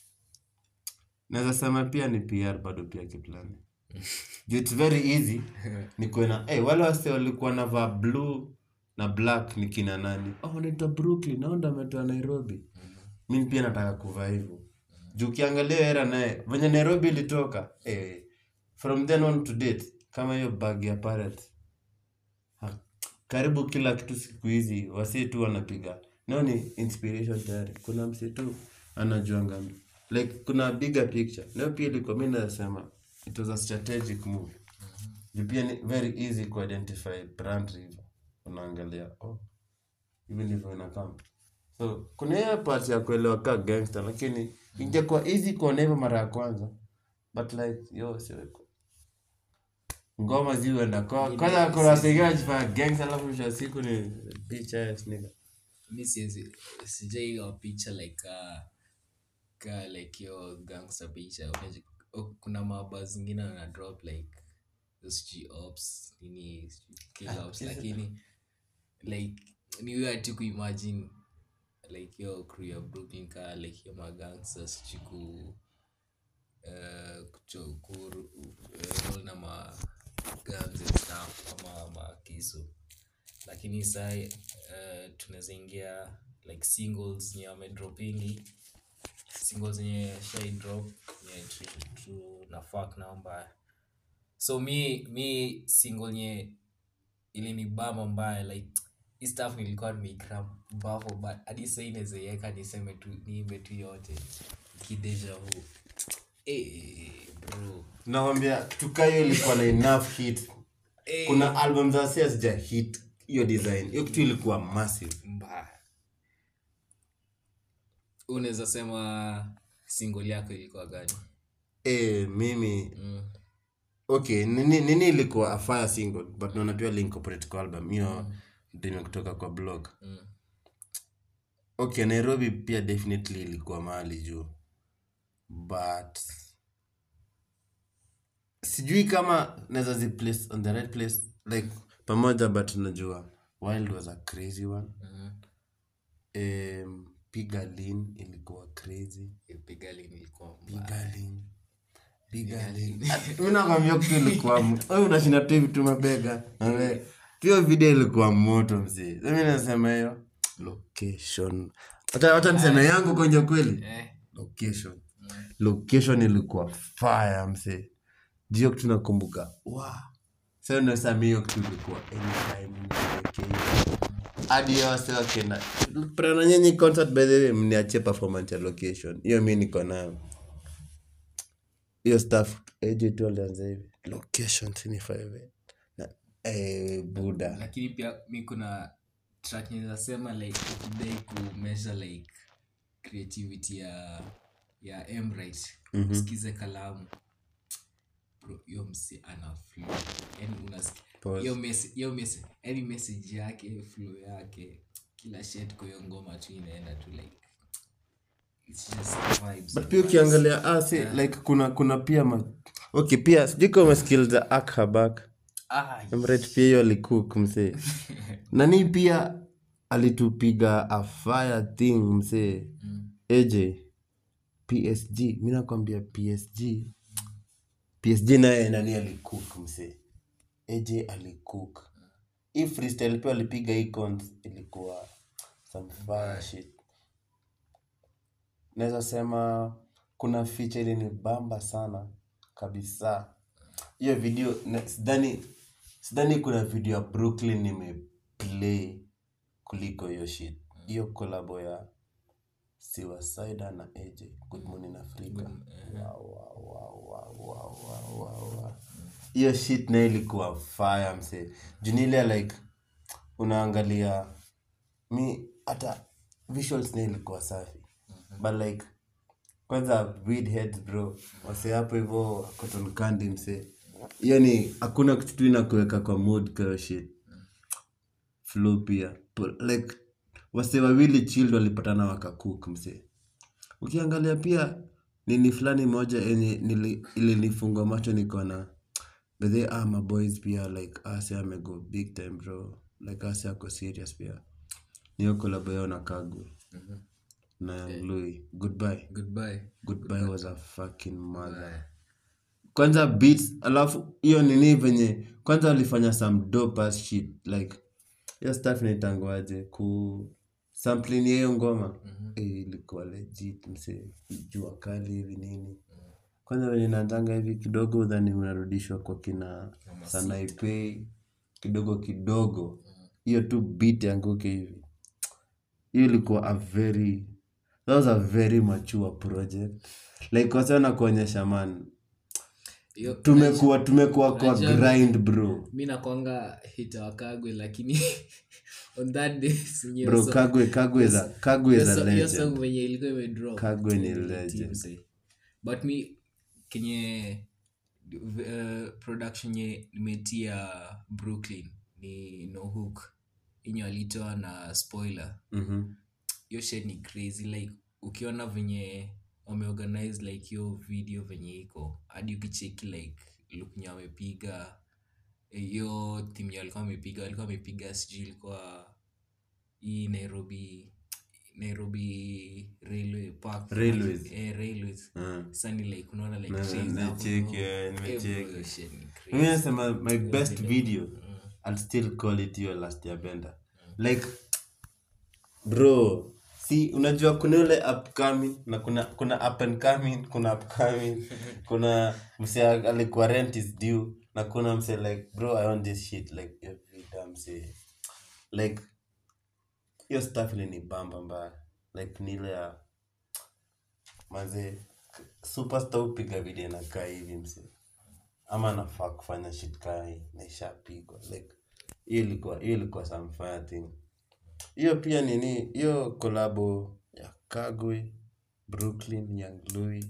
naweza sema pia ni pr bado pia kiplani juu its very easy nikuwe na hey, wale wase walikuwa navaa blue na black ni kina nani oh, wanaitwa brooklyn au ndo ametoa nairobi mi pia nataka kuvaa hivyo juu ukiangalia hiyo era naye venye nairobi ilitoka hey, from then on to date kama hiyo bag ya parrot ha, karibu kila kitu siku hizi wasi tu wanapiga nao ni inspiration tayari kuna msi tu anajuanga like kuna bigger picture nayo pia ilikuwa mi nasema it was a strategic move juu pia ni very easy kuidentify brand hivyo unaangalia oh hivi ndivyo inakam so kuna hiyo part ya kuelewa ka gangster lakini ingekuwa easy kuona hivyo mara ya kwanza but like yo siweko ngoma ziwenda kwa kwanza kuna wasengine wanajifanya gangster alafu mwisho wa siku ni bitch ass nigga mi siwezi sijaiwa picha like uh, ka like yo gangster picha Unaji- o- kuna maba zingine ana drop like sg ops nini sijui kill ops lakini like ni weird tu kuimagine like yo crew ya brooklyn ka like yo magangster sijui ku uh, kucho- ku uh, roll na ma guns and stuff ama makisu lakini sai uh, tunaweza ingia like singles nye amedropingi singles nye shai drop nye tu- tu na fuck namba so mi mi single nye ilinibamba mbaya like hii stuff nilikuwa nimeikram bafo but hadi sai inawezaiweka niseme tu niimbe tu yote kideja vu hey, bro nawambia tukayo ilikuwa na enough hit hey, kuna album za sia sija hit hiyo design hiyo kitu ilikuwa massive mbaya unaweza sema single yako ilikuwa gani eh mimi mm. okay nini, nini ilikuwa a fire single but naona pia lincorporate kwa album hiyo ndio kutoka kwa blog Mm. okay nairobi pia definitely ilikuwa mahali juu but sijui kama naweza ziplace on the right place like pamoja but najua wild was a crazy one Mhm. um, pigalin ilikuwa crazy Pigalle ilikuwa mbaya. pigalin pigalin mi nakwambia kitu ilikuwa m- wewe unashinda tu hivi tu mabega Ame- hiyo video ilikuwa moto mzee mi nasema hiyo location hata hata niseme yangu kwenye kweli Eh, location location ilikuwa fire mse jio kitu nakumbuka wa sasa nasema hiyo kitu ilikuwa anytime niweke hiyo. hadi hiyo wase wakienda prana nyenyi concert by the way mniachie performance ya location hiyo mi niko nayo hiyo staff AJ tu alianza hivi location sinifive na eh buda lakini pia mi kuna track ninasema like ukidai kumeasure like creativity ya ya emrit Mhm. usikize kalamu bro hiyo msi ana flow yani unasikia Pause. hiyo message hiyo message yani message yake flow yake kila shit kwa hiyo ngoma tu inaenda tu like it's just vibes but pia ukiangalia ah, si, like kuna kuna pia ma... okay pia sijui kama umesikiliza ak habak ah Emret pia hiyo alikook msee nani pia alitupiga a fire thing msee mm. aj psg mi nakwambia psg psg naye nani alikook msee aj alikook hii freestyle pia alipiga icons ilikuwa some fire shit naweza sema kuna feature ilinibamba sana kabisa hiyo video na- sidhani sidhani kuna video ya brooklyn nimeplay kuliko hiyo shit hiyo kolabo ya siwasida na aj good morning africa Wow, wow, wow, wow, wow, wow, wow, wow. hiyo shit na ilikuwa fire mse junile like unaangalia mi hata visuals na ilikuwa safi but like kwanza weed heads bro wase hapo hivyo cotton candy mse hiyo ni hakuna kitu tu inakuweka kwa mood kayo shit flow pia Po- like wase wawili child walipatana wakacook mse ukiangalia pia nini fulani moja yenye nili- ilinifungwa macho niko na bedhe ah, maboys pia like ah, si amego big time bro like asi ako serious pia niyo kolabo yao na kagwe na Young Louis goodbye goodbye goodbye was a fucking mother Bye. kwanza beats alafu hiyo nini venye kwanza walifanya some dope ass shit like hiyo stuff inaitangwaje ku sampling ya hiyo ngoma eh, ilikuwa legit mse jua kali hivi nini kwanza venye naanzanga hivi kidogo udhani unarudishwa kwa kina sanaipei kidogo kidogo hiyo tu beat yanguke hivi hiyo ilikuwa a very that was a very mature project like wasiona kuonyesha man Hiyo- tumekuwa tumekuwa kwa Unajua- grind bro mi nakwanga hita wakagwe lakini on that day sinye bro so- kagwe kagwe za kagwe hiyo za so- hiyo song legend venye ilikuwa imedrop Kagwe ni eh, legend. msee. but mi kenye uh, production ye nimetia brooklyn ni no hook inyo alitoa na spoiler Mhm. hiyo shit ni crazy like ukiona venye wameorganize like hiyo video venye iko hadi ukicheki like look nye wamepiga eh, hiyo timu ya walikuwa wamepiga walikuwa wamepiga sijui ilikuwa hii nairobi nairobi railway park Railways. eh, railways Ah. sasa ni like unaona like Na- trains hapo, nimecheki, no? eh, Eh, bro, nimecheki. hiyo shit ni crazy. mimi nasema my best video I'll still call it your last year bender like bro si unajua kuna ule upcoming na kuna kuna up and coming kuna upcoming kuna mse alikuwa rent is due na kuna mse like bro i want this shit like every damn say like hiyo stuff ilinibamba mbaya like ni ile ya maze superstar upiga video inakaa hivi mse ama nafaa kufanya shit kaa hii na ishapigwa like hiyo ilikuwa hiyo ilikuwa some fire thing hiyo pia nini hiyo kolabo ya kagwe brooklyn young louis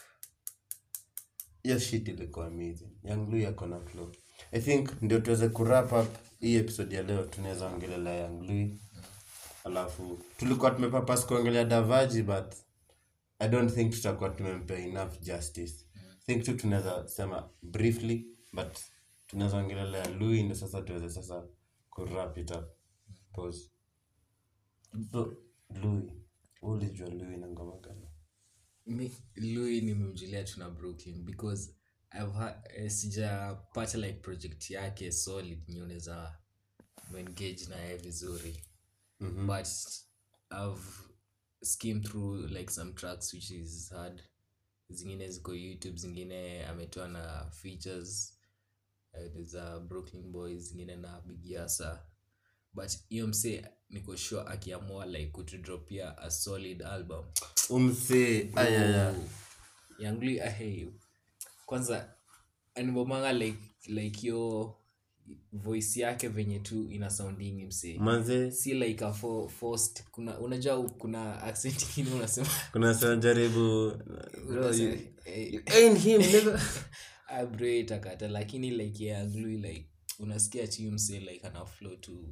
hiyo shit ilikuwa amazing young louis ako na flow i think ndio tuweze kurap up hii episode ya leo tunaweza ongelelea young louis alafu tulikuwa tumepapas kuongelea davaji but i don't think tutakuwa tumempea enough justice think tu tunaweza sema briefly but tunaweza ongelelea louis ndo sasa tuweze sasa kurap it up pause so louis wewe ulijua louis na ngoma gani mi louis nimemjulia tu na brooklyn because I've ha- eh, sijapata like project yake solid nye unaweza engage naye vizuri Mhm. but i've skimmed through like some tracks which is hard zingine ziko youtube zingine ametoa na features uh, there's a brooklyn boys zingine na bigiasa but hiyo msee niko sure akiamua like kutudropia a solid album umse ayaya yangli ahei kwanza anibomanga like like yo voice yake venye tu ina sounding msee manze si like a for, forced kuna unajua kuna accent ingine unasema kuna sana jaribu bro, unasema, you, eh, you ain't him nigga. ah, bro itakata lakini like ya glue like unasikia tu mse like ana flow tu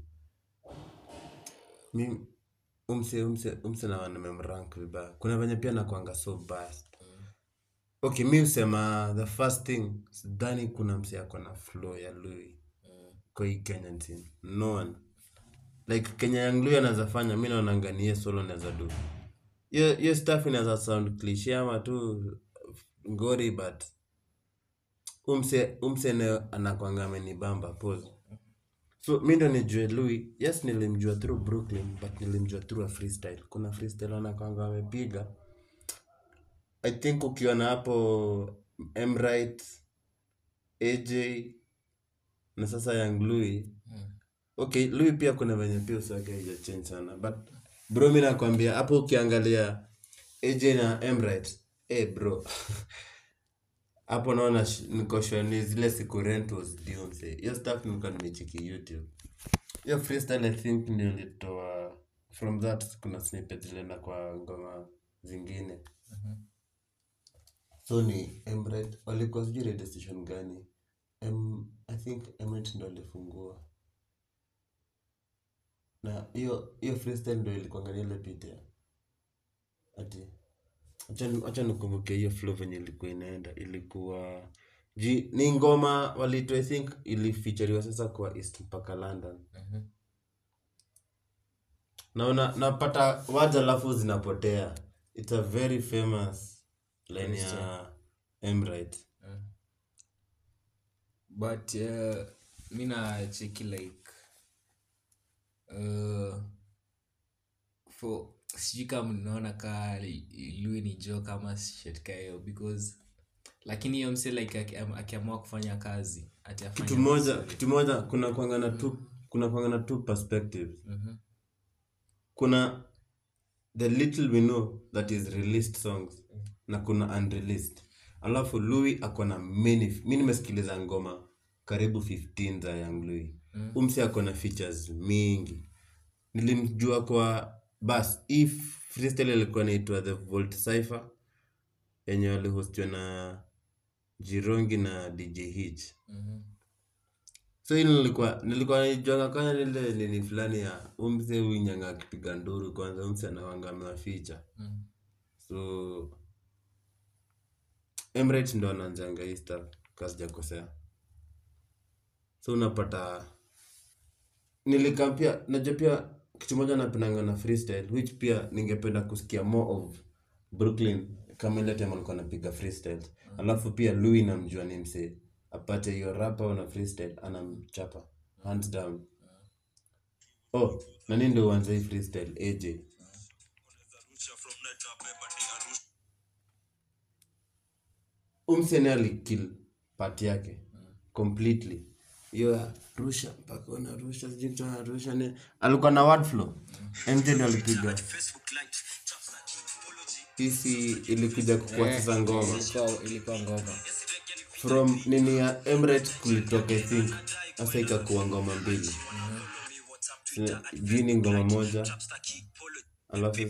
mi umse umse umse na nimemrank vibaya kuna venye pia nakwanga so biased okay mi husema the first thing sidhani kuna mse ako na flow ya louis kwa hii kenyan team no one like kenya yang louis anaweza fanya mi naonanga ni yeye solo naweza do hiyo hiyo stuff inaweza sound cliche ama tu ngori but umse umse nayo anakwanga amenibamba pose so mi ndo nijue louis yes nilimjua through brooklyn but nilimjua through a freestyle kuna freestyle anakwanga amepiga i think ukiona hapo mright aj na sasa young louis okay louis pia kuna venye pia usake haijachange sana but bro mi nakwambia hapo ukiangalia aj na mright eh bro hapo naona sh- niko sure ni zile siku rent was due mse hiyo stuff nilikuwa nimecheki youtube hiyo freestyle i think ndio ilitoa from that kuna snippet zilienda kwa ngoma zingine so ni emrit walikuwa sijui radio station gani M, i think emrit ndo alifungua na hiyo hiyo freestyle ndo ilikuangalia ile picha ati acha- acha nikumbuke hiyo flow venye ilikuwa inaenda ilikuwa ji ni ngoma walito i think ilifeaturiwa sasa kwa east mpaka london naona napata words alafu zinapotea it's a very famous line ya Emrite but uh, mi nacheki like uh, for sijui kama mnaona kaa lui ni jo kama shetka hiyo because lakini hiyo mse like aki- am- akiamua kufanya kazi ati afanye kitu moja vizuri. kitu moja kuna kwanga na two kuna kwanga na two perspectives Mhm. kuna the little we know that is released songs na kuna unreleased alafu louis ako na many mi nimesikiliza ngoma karibu 15 za young louis Mm. umsi ako na features mingi nilimjua kwa bas hii freestyle ilikuwa naitwa the volt cipher yenye walihostiwa na jirongi na dj hitch Mhm. so hili nilikuwa nilikuwa naijuanga kwanza lile nini fulani ya umse uinyanga akipiga nduru kwanza umse anawanga amewaficha Mm. so emirates ndo anaanzanga hii stuff kasijakosea so unapata nilikampia najua pia kitu moja napendanga na freestyle which pia ningependa kusikia more of brooklyn kama ile time alikuwa anapiga freestyle alafu pia louis namjua ni msee apate hiyo rapa na freestyle anamchapa hands down oh nani ndo uanza hii freestyle aj umsene alikill part yake completely hiyo ya rusha mpaka unarusha sijui kitu anarusha ni alikuwa na word flow mj ndo alipiga hisi ilikuja kukua sasa ngoma Ilikuwa- ilikuwa ngoma from nini ya emirates kulitoka i think sasa ikakuwa ngoma mbili Sina- juu ni ngoma moja alafu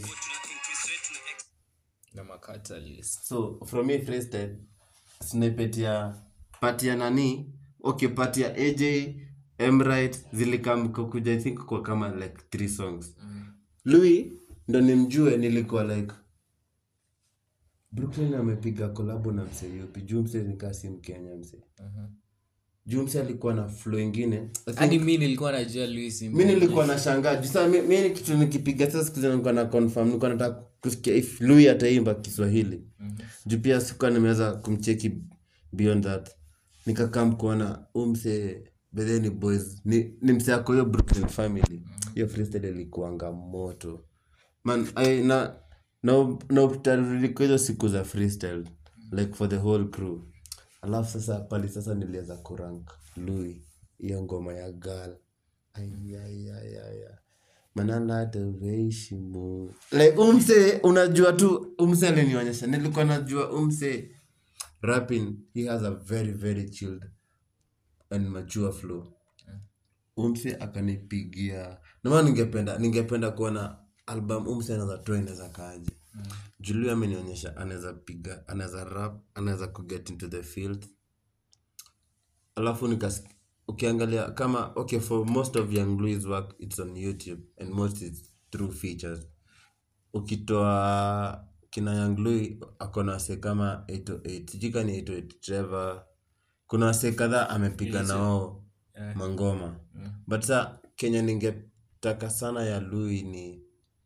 na macatalist so from hii freestyle snippet ya pati ya nani okay pati ya aj emrit zilikam kukuja i think kwa kama like three songs louis ndo nimjue nilikuwa like brooklyn amepiga kolabo na msee yupi juu msee nikaa si mkenya msee juu msee alikuwa na flow ingine I think- hadi mi nilikuwa najua louis mi nilikuwa na shangaa juu saa mi, mi kitu nikipiga sasa siku zile nilikuwa na confirm nilikuwa nataka kusikia if louis ataimba kiswahili juu pia sikuwa nimeweza kumcheki beyond that nikakam kuona umse bedheni boys ni, ni mse ako hiyo brooklyn family hiyo freestyle ilikuanga moto man I, na na na utaruliko hizo siku za freestyle like for the whole crew alafu sasa pali sasa niliweza kurank louis hiyo ngoma ya gal ayayayaya manalateveishimu like umse unajua tu umse alinionyesha nilikuwa najua umse rapping he has a very very chilled and mature flow umse akanipigia namaa ningependa ningependa kuona album umse anaweza toa inaweza kaaje mm. julio amenionyesha anaweza piga anaweza rap anaweza kuget into the field alafu nikas ukiangalia kama okay for most of young louis work it's on youtube and most is through features ukitoa kina young louis akona wase kama 808 sijui ka ni 808 trevor kuna wase kadhaa amepiga na wao Yeah. mangoma but sa kenya ningetaka sana ya louis ni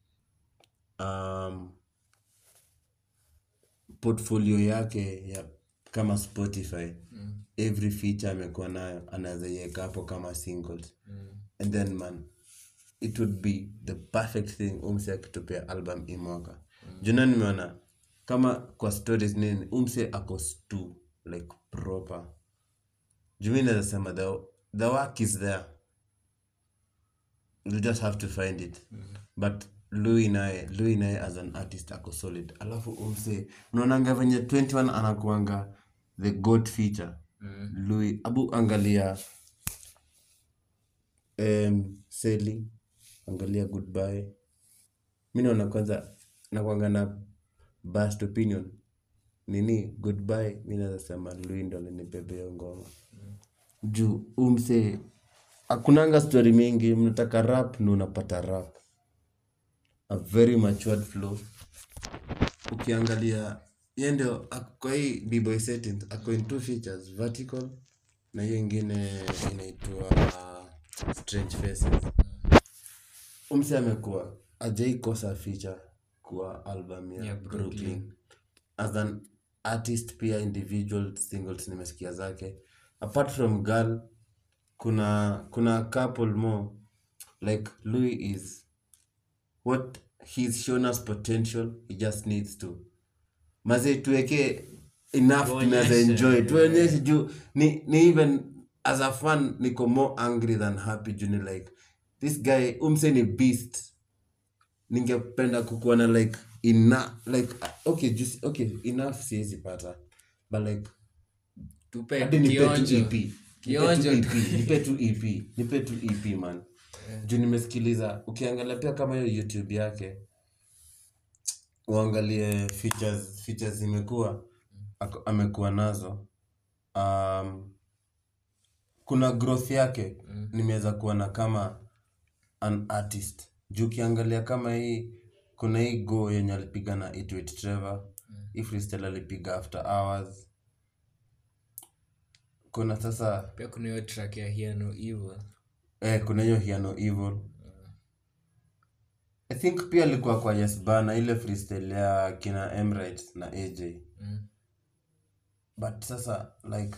um, portfolio yake ya kama spotify mm. every feature amekuwa nayo anaweza iweka hapo kama singles mm. and then man it would be the perfect thing umse akitupea album imwaka mm. juna nimeona kama kwa stories nini umse ako stu like proper jumi naweza sema the, the work is there you just have to find it but louis naye louis naye as an artist ako solid alafu umse unaonanga venye 21 anakuanga the god feature mm. louis abu angalia um, seli angalia goodbye mi naona kwanza nakwanga na best opinion nini goodbye mi naweza sema louis ndo alinibebea ngoma juu umse hakunanga story mingi mnataka rap na unapata rap a very matured flow ukiangalia ye ndio ak- kwa hii bboy settings ako in two features vertical na hiyo ingine inaitwa uh, strange faces umse amekuwa ajaikosa feature kwa album ya Yeah, brooklyn. Brooklyn. as an artist pia individual singles nimesikia zake apart from girl kuna kuna couple more like louis is what he's shown us potential he just needs to maze tuweke enough tunaweza Tuonyeshe, enjoy yeah. tuonyeshe juu ni, ni even as a fan niko more angry than happy juu ni like this guy umse ni beast ningependa kukuona like ina like okay just okay enough siwezi pata but like tupe hadi nipe tu kionjo EP. Nipe tu Kionjo EP. tu. nipe tu EP. nipe tu EP man juu nimesikiliza ukiangalia pia kama hiyo youtube yake uangalie features features zimekuwa ako- amekuwa nazo um, kuna growth yake nimeweza kuona kama an artist juu ukiangalia kama hii kuna hii go yenye alipiga na Itwit Trevor hii freestyle alipiga after hours kuna sasa pia kuna hiyo track ya Hear No Evil eh, kuna hiyo hiano evil i think pia alikuwa kwa yes bana ile freestyle ya kina emrit na aj Mm. but sasa like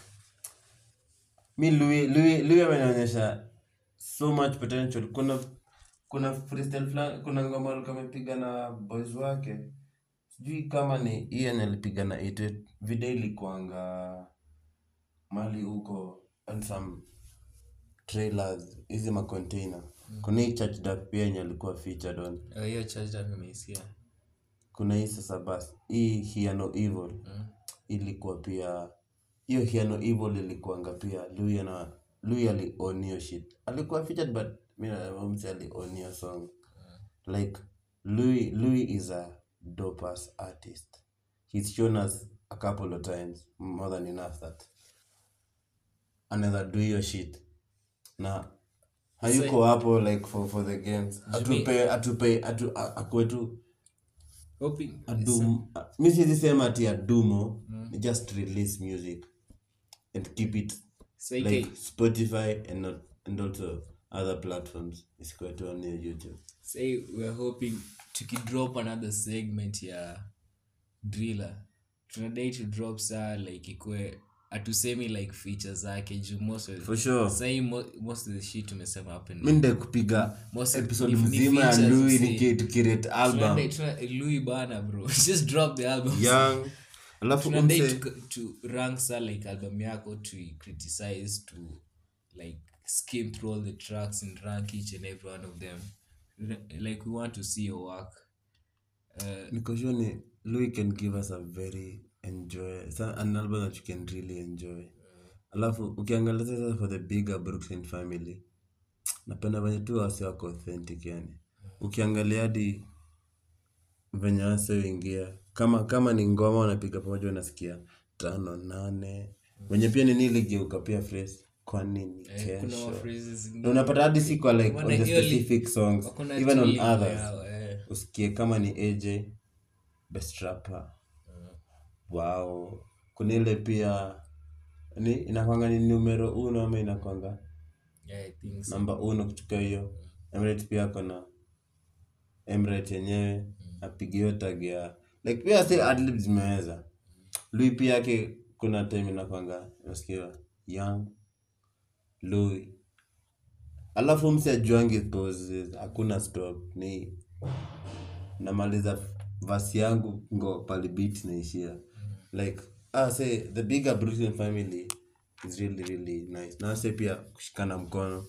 mi louis louis louis amenionyesha so much potential kuna kuna freestyle fulani kuna ngoma alikuwa amepiga na boys wake sijui kama ni hii yenye alipiga na Itwit. video ilikuanga mali huko and some trailers hizi macontainer kuna hii church dap pia yenye alikuwa featured on Eh, hiyo charge up nimeisikia kuna hii sasa basi hii hiano evil Mm. ilikuwa pia hiyo hiano evil ilikuanga pia louis na louis aliown hiyo shit alikuwa featured but mi namsi aliown hiyo song like louis louis is a dope ass artist he's shown us a couple of times more than enough that anaweza do hiyo shit na hayuko hapo like for, for the games atupe atupe atu, a- akuwe tu hoping adum mi siwezi sema ati adumo ni just release music and keep it so like like spotify and, not, and also other platforms isikuwe tu on youtube say we're hoping tukidrop another segment ya driller tunadai to drop saa like ikwe atusemi like feature zake juu most of for sure sahi mo, most of the shit tumesema happen mi nde kupiga Most- episode ni- ni mzima ya features, louis see. niki- tukirate album Tunadai- tuna- Louis bana bro just drop the album young alafu tunadai umse to, to rank sa like album yako to criticize to like skim through all the tracks and rank each and every one of them like we want to see your work uh, niko sure ni louis can give us a very enjoy sa- an album that you can really enjoy alafu ukiangalia sasa for the bigger brooklyn family napenda venye tu wasi wako authentic yani ukiangalia hadi venye wase uingia kama kama ni ngoma unapiga pamoja unasikia tano nane wenye pia nini iligeuka pia phrase kwa nini eh, kuna kesho phrases na unapata hadi si kwa like on Wana the hiyo li- specific songs wakona even on tulivu others yao, eh. usikie kama ni aj best rapper wow kuna ile pia ni inakwanga ni numero uno ama inakwanga Yeah, I think so. namba uno kutoka hiyo emirates pia kona emirates yenyewe apige hiyo tag ya like pia si adlib zimeweza lui pia yake kuna time inakwanga nasikia young lui alafu msi ajuangi poses hakuna stop ni namaliza vasi yangu ngo palibit naishia like ah, say the bigger brooklyn family is really really nice na say pia kushikana mkono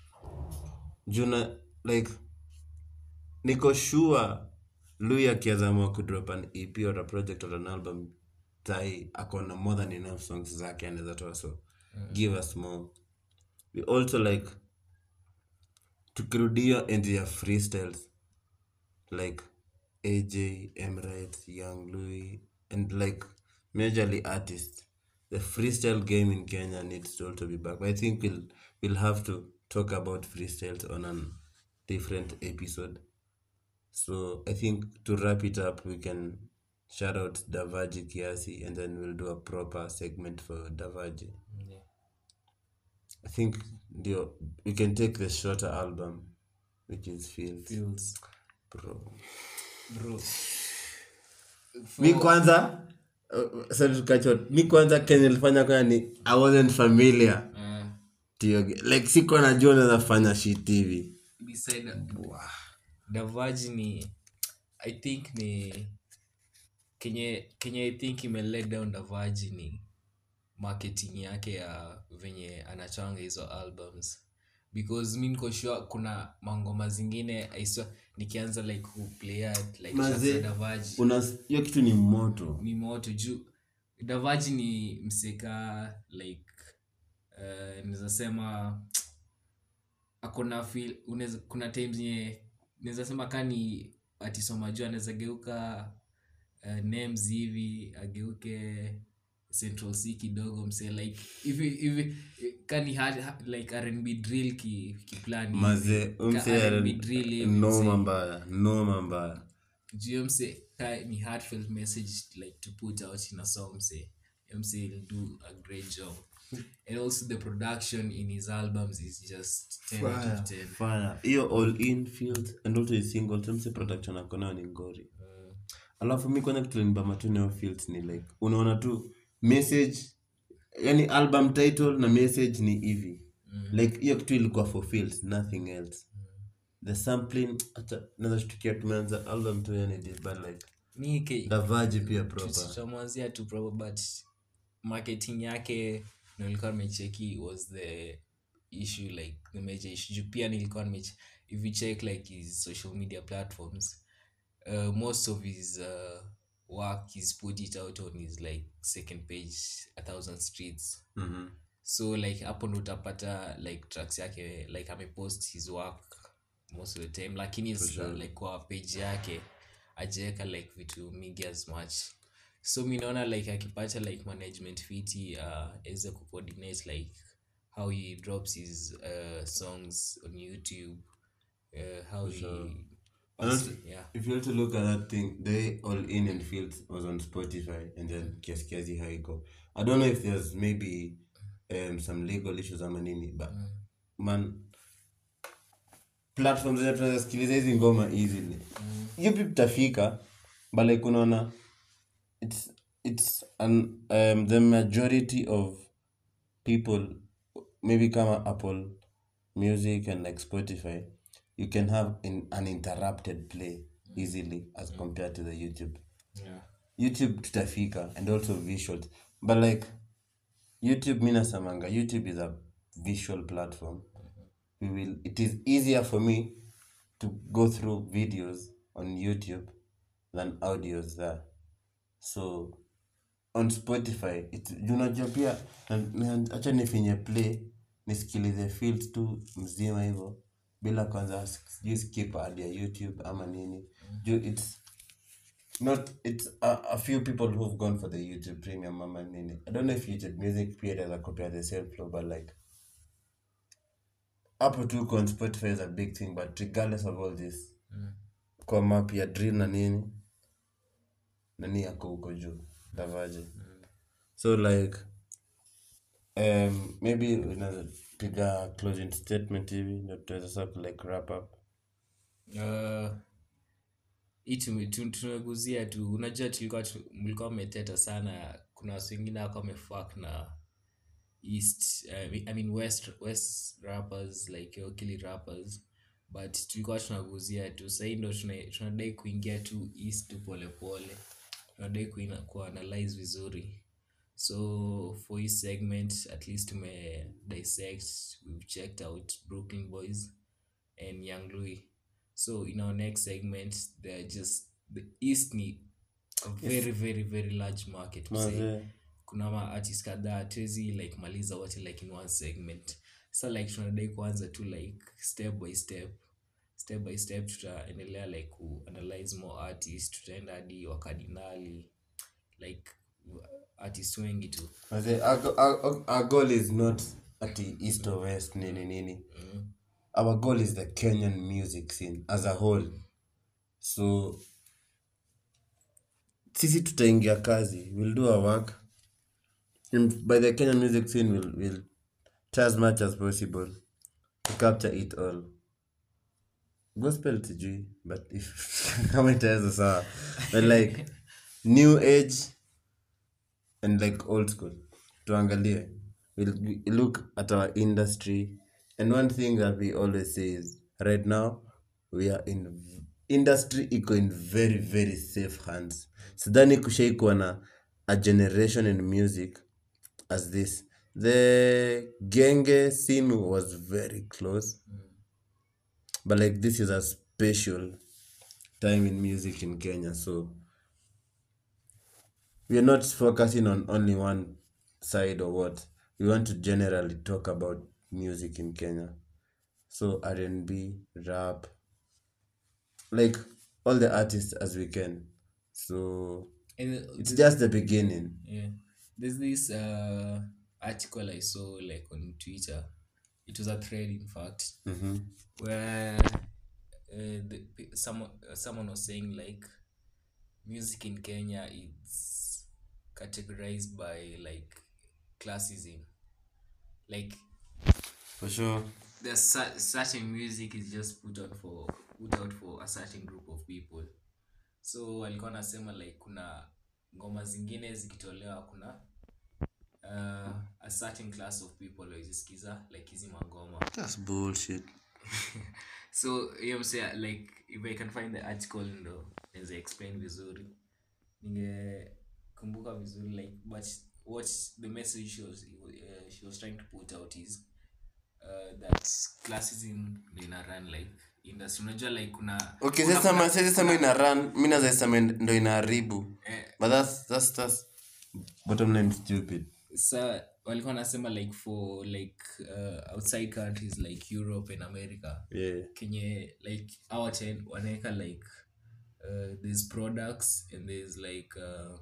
juna like niko sure lui akiazamua kudrop an ep or a project or an album tai akona more than enough songs zake anaweza toa so give us more we also like tukirudia into ya freestyles like aj emirates young louis and like majorly artists the freestyle game in kenya needs to also be back but i think we'll, we'll have to talk about freestyles on a different episode so i think to wrap it up we can shout out davaji kiasi and then we'll do a proper segment for davaji Yeah. i think ndio we can take the shorter album which is fields Feels. bro bro mi kwanza uh, sorry to cut you short. mi kwanza kenye nilifanya kwanza ni i wasn't familiar uh, Tio, like siko najua naweza fanya shit hivi beside davaji ni i think ni kenye kenye i think ime let down davaji ni marketing yake ya venye anachanga hizo albums because mi niko sure kuna mangoma zingine I swear, nikianza like kuplaya like Maze- tracks za davaji Una- hiyo kitu ni moto ni moto juu davaji ni mseka like uh, naweza sema akona feel unaweza kuna times nye naweza sema ka ni atisoma juu anaweza geuka uh, names hivi ageuke central c kidogo mse like hivi hivi kani hard, hard, like rnb drill ki, kiplani maze Ka umse R&B drill hivi, noma mse. mbaya noma mbaya juu mse ka ni heartfelt message like to put out in a song mse mse will do a great job and also the production in his albums is just 10 out of 10 fire hiyo all in field and also his single tumse production akonayo ni ngori alafu mi kwanza kitu linibamba tu nayo fields ni like unaona tu message yani album title na message ni hivi like hiyo kitu ilikuwa for fields nothing else the sampling acha naweza shtukia tumeanza album tu yani this but like mi ke- davaji pia proper tutamwanzia tu proper but marketing yake na nilikuwa nimecheki was the issue like the major issue juu pia nilikuwa nimeche if you check like his social media platforms uh, most of his uh, work he's put it out on his like second page a thousand streets Mhm. so like hapo ndo utapata like tracks yake like amepost his work most of the time lakini s- sure. like kwa page yake ajaweka like vitu mingi as much so mi naona like akipata like management fiti uh, aweze kucoordinate like how he drops his uh, songs on youtube uh, how sure. he And also, yeah if you were to look at that thing, they all in and fields was on Spotify and then kiasi kiasi how it go. I don't know if there's maybe um, some legal issues ama nini, but man, platforms zenye tunaweza sikiliza hizi ngoma easily. Hiyo pia tutafika, but like unaona, it's it's an um, the majority of people maybe kama Apple Music and like Spotify, you can have an uninterrupted play easily as compared to the YouTube. yeah YouTube tutafika and also visuals. But like YouTube mi nasemanga YouTube is a visual platform. We will it is easier for me to go through videos on YouTube than audios there. So on Spotify it unajua pia na- na- acha nifinye play nisikilize fields tu mzima hivyo bila kwanza sijui skip ad ya YouTube ama nini. Juu it's not it's a, a few people who've gone for the YouTube premium ama nini. I don't know if YouTube music pia does a copy at the same flow but like hapo tu on Spotify is a big thing but regardless of all this kwa map ya drill na nini nani yako huko juu davaje so like um, maybe unapiga closing statement hivi ndio tuweza sasa like wrap up Uh, hii tume- tu- tumeguzia tu unajua tulikuwa tu- mlikuwa mmeteta sana kuna watu wengine wako wamefak na east uh, I mean west, west rappers like okili rappers but tulikuwa tunaguzia tu sahii ndo tuna- tunadai kuingia tu east tu polepole tunadai kuina- kuanalyze vizuri so for his segment at least tume dissect we've checked out brooklyn boys and young louis so in our next segment they're just the east ni a very very very large market to say Mazee. kuna maartist kadhaa tuwezi like maliza wote like in one segment sa like tunadai kuanza tu like step by step step by step tutaendelea like kuanalyze more artist tutaenda hadi wakardinali like artist wengi tu Mazee, our, go- our, our goal is not ati east or west nini nini our goal is the kenyan music scene as a whole so sisi tutaingia kazi we'll do our work and by the kenyan music scene we'll, we'll try as much as possible to capture it all gospel sijui but if kama itaweza sawa but like new age and like old school tuangalie we'll we look at our industry and one thing that we always say is right now we are in industry iko in very very safe hands sidhani kushaikuwa na a generation in music as this the genge scene was very close but like this is a special time in music in kenya so we are not focusing on only one side or what we want to generally talk about music in kenya so r&b rap like all the artists as we can so And uh, it's just the beginning yeah there's this uh article i saw like on twitter it was a thread in fact hmm where uh, the, pe- someone uh, someone was saying like music in kenya is categorized by like classism like for sure there's cer- certain music is just put out for put out for a certain group of people so alikuwa anasema like kuna ngoma zingine zikitolewa kuna uh, a certain class of people waizisikiza like hizi mangoma that's bullshit so hiyo msea like if i can find the article ndo naweza explain vizuri ningekumbuka vizuri like but what the message she was, uh, she was trying to put out is uh, that classism ndo ina run like industry unajua like kuna okay kuna- sasa kuna- ma- sasa sema ina run mi nazaisema ndo inaharibu eh, but that's that's that's bottom line stupid sa walikuwa wanasema like for like uh, outside countries like europe and america yeah kenye like our ten wanaweka like uh, there's products and there's like uh,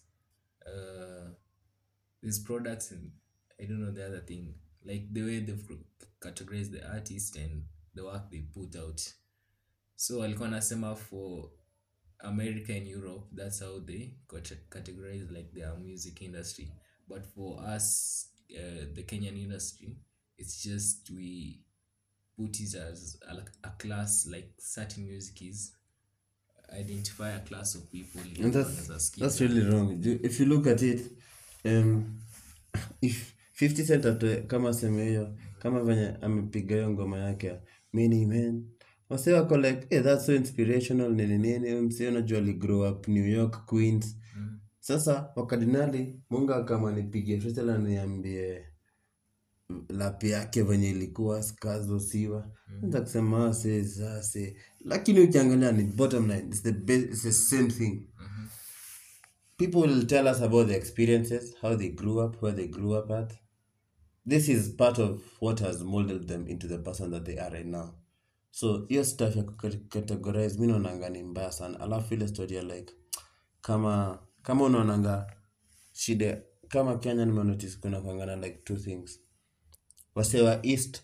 uh, there's products and i don't know the other thing like the way they've categorized the artist and the work they put out so walikuwa nasema for america and europe that's how they cate- categorize like their music industry but for us uh, the kenyan industry it's just we put it as a, a class like certain music is identify a class of people ili and watu that's wanaweza sikiza. that's really wrong Ju- if you look at it um if 50 cent atoe kama seme hiyo kama venye amepiga hiyo ngoma yake ya mini man wase wako like hey, that's so inspirational nini nini msi unajua ali grow up new york queens Mm. sasa wakardinali munga kama nipigie freestyle niambie lapi yake venye ilikuwa skazo siwa mm. kusema ase sase lakini ukiangalia ni bottom line it's the, best, it's the same thing people will tell us about their experiences how they grew up where they grew up at this is part of what has molded them into the person that they are right now so hiyo stuff ya kucategorize mi naonanga ni mbaya sana alafu ile story ya like kama kama unaonanga shida kama kenya nimenotice kuna kwangana like two things wase wa east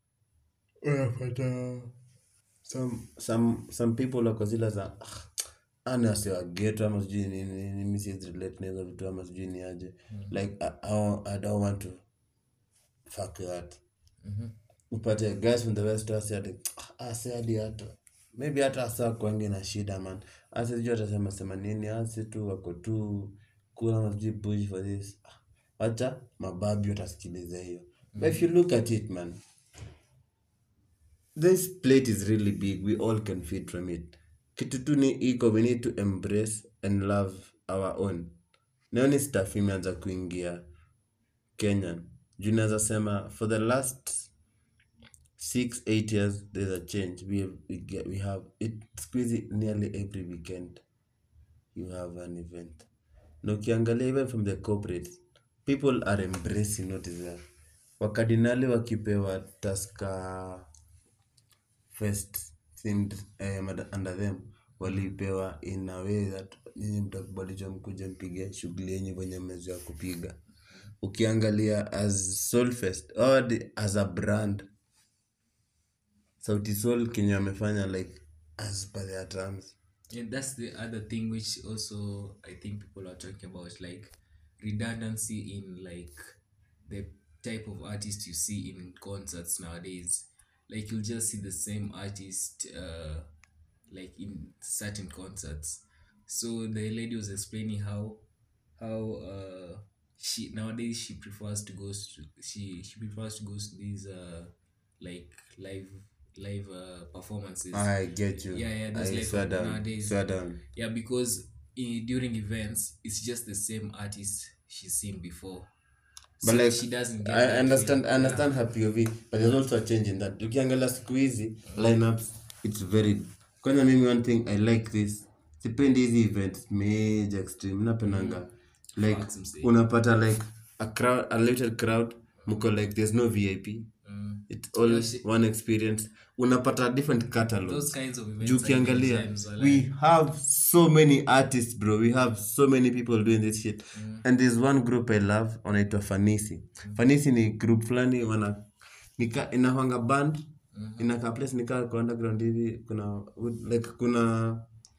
unapata some, some, some people wako zile za "Ah, ani wase wa geto ama sijui nini nini, mi siwezi relate na hizo vitu ama sijui ni aje like I, I, I don't want to fuck that Mhm. upate guys from the west wase ati ase hadi hata maybe hata asa kwangi na shida man ase sijui atasema sema nini ase tu wako tu kula masijui push for this Ah, wacha mababi watasikiliza hiyo but if you look at it man this plate is really big we all can feed from it kitu tu ni iko we need to embrace and love our own naoni staff imeanza kuingia kenyan juu naweza sema for the last six eight years there's a change we have, we, get, we have it squeezy nearly every weekend you have an event na ukiangalia even from the corporates people are embracing what is there wakardinali wakipewa taska first themed eh, mada- under them walipewa in a way that nyinyi mtakubalisha mkuja mpige shughuli yenye venye mmezoea kupiga ukiangalia as soulfest or the, as a brand sauti sol kenye amefanya like as per their terms and that's the other thing which also i think people are talking about like redundancy in like the type of artist you see in concerts nowadays like you'll just see the same artist uh like in certain concerts so the lady was explaining how how uh she nowadays she prefers to go to she she prefers to go to these uh like live live uh performances I get you. Yeah, yeah, those I like swear down. nowadays. Swear down. yeah because i during events it's just the same artist she's seen before But So like, she doesn't get I that understand, feel. I understand her POV, but there's also a change in that. Ukiangalia siku hizi lineups, it's very. Kwanza mimi one thing I like this. Sipendi hizi events major extreme. Napendanga like Facts, msee. unapata like a crowd, a little crowd. Mko like there's no VIP. Mm. It's all Yeah, shit. one experience. Unapata different catalogs. those kinds of events juu are good ukiangalia times, wala. we have so many artists bro we have so many people doing this shit and there's one group i love wanaitwa fanisi fanisi ni group fulani wana nika inahwanga band inakaa place nikaa kwa underground hivi kuna wood- like kuna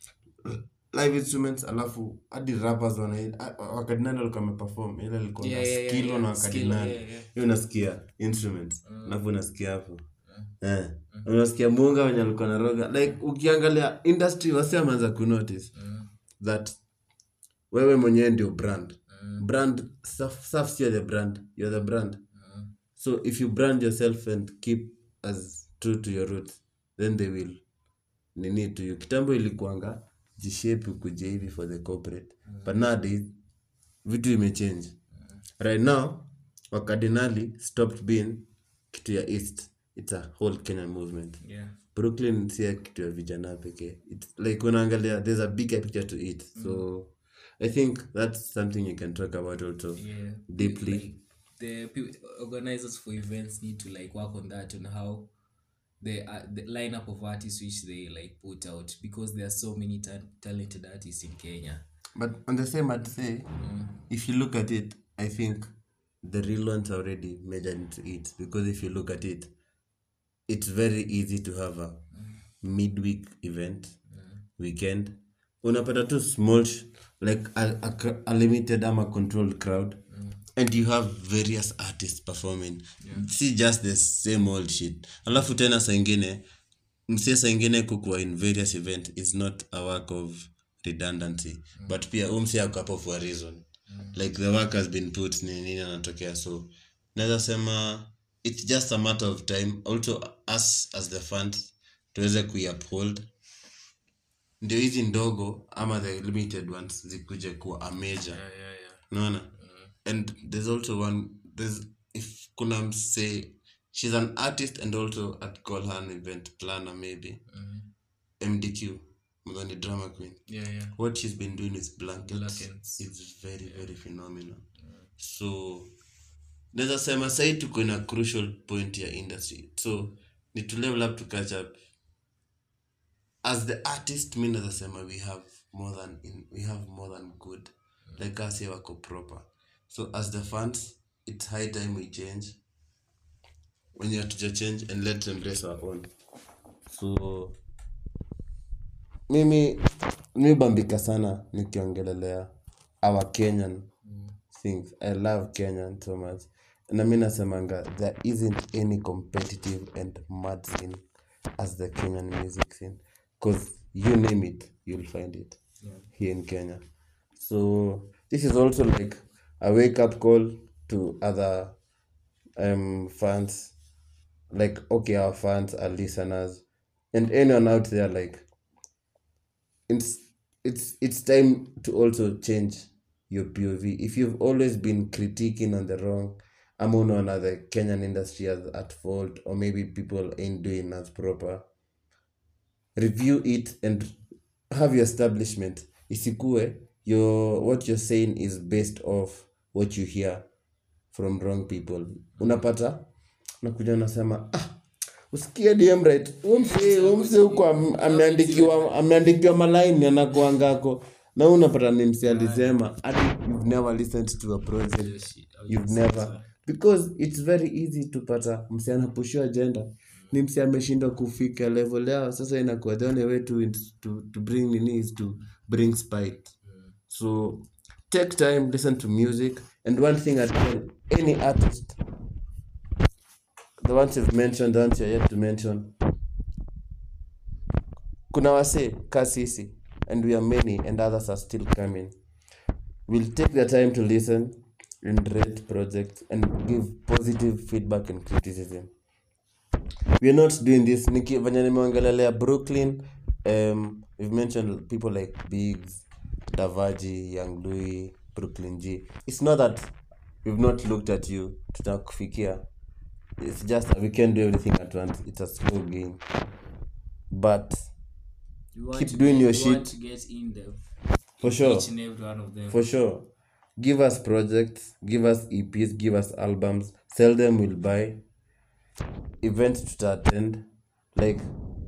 live instruments alafu hadi rappers wana wakadinali walikuwa wameperform ile ilikuwa Yeah, na yeah, yeah, skilo yeah. na Skilo, wakadinali yeah, yeah. hiyo unasikia instruments alafu unasikia hapo eh unasikia munga wenye alikuwa na roga like ukiangalia industry wasi ameanza kunotice that wewe mwenyewe ndio brand brand self, self sio the brand you're the brand so if you brand yourself and keep as true to your roots then they will nini to you kitambo ilikuanga jishape ukuje hivi for the corporate but nowadays vitu imechange right now wakardinali stopped being kitu ya east it's a whole kenyan movement yeah brooklyn sia kitu ya vijana pekee It's like unaangalia there's a bigger picture to it so i think that's something you can talk about also yeah deeply like the pe- organizers for events need to like work on that on how the uh, the lineup of artists which they like put out because there are so many ta- talented artists in Kenya. but on the same i'd say if you look at it i think the real ones are already measured into it because if you look at it it's very easy to have a midweek event weekend unapata tu small sh- like a, a, cr- a limited ama controlled crowd and you have various artists performing si just the same old shit alafu tena saa ingine msia saa ingine kukuwa in various event is not a work of redundancy but pia umsi ako hapo for a reason like the work has been put ni nini anatokea so naweza sema it's just a matter of time also us as the fans tuweze kuiuphold ndio hizi ndogo ama the limited ones zikuje kuwa a major Yeah, yeah, yeah. naona and there's also one there's if kuna mse she's an artist and also I'd call her an event planner maybe mdq mdhani drama queen Yeah, yeah. what she's been doing with blankets, Blankets. is very very phenomenal so naweza sema sahii tuko in a crucial point ya industry so ni to level up to catch up as the artist mi naweza sema we have more than in, we have more than good like us here wako proper so as the fans it's high time we change when you hatuja change and let's embrace our own so mimi mi bambika sana nikiongelelea our kenyan things i love kenyan so much na mi nasemanga there isn't any competitive and mad scene as the kenyan music scene because you name it you'll find it here in kenya so this is also like a wake up call to other um fans like okay our fans our listeners and anyone out there like it's it's it's time to also change your POV. If you've always been critiquing on the wrong, I'm on another Kenyan industry as at fault, or maybe people ain't doing as proper. Review it and have your establishment. Isikue your what you're saying is based off what you hear from wrong people. Unapata unakuja unasema ah, usikie DM right umse umse huko am- ameandikiwa ameandikiwa malaini anakuangako na wewe unapata ni msi alisema hadi you've never listened to a project shit, how you've never because it's very easy to pata msi anapushiwa agenda ni msi ameshindwa kufika level yao sasa inakuwa the only way to, to, to bring nini is to bring spite so take time listen to music and one thing i tell any artist the ones you've mentioned the ones you're yet to mention kuna wase ka sisi and we are many and others are still coming we'll take the time to listen and rate projects and give positive feedback and criticism we're not doing this niki venye nimeongelelea brooklyn um, we've mentioned people like bigs davaji young louis brooklyn g it's not that we've not looked at you tutakufikia it's just that we can't do everything at once it's a slow game but You want Keep to doing get, your you shit. want to get in depth. For in sure. Each and every one of them. for sure give us projects give us eps give us albums sell them we'll buy event tutaattend like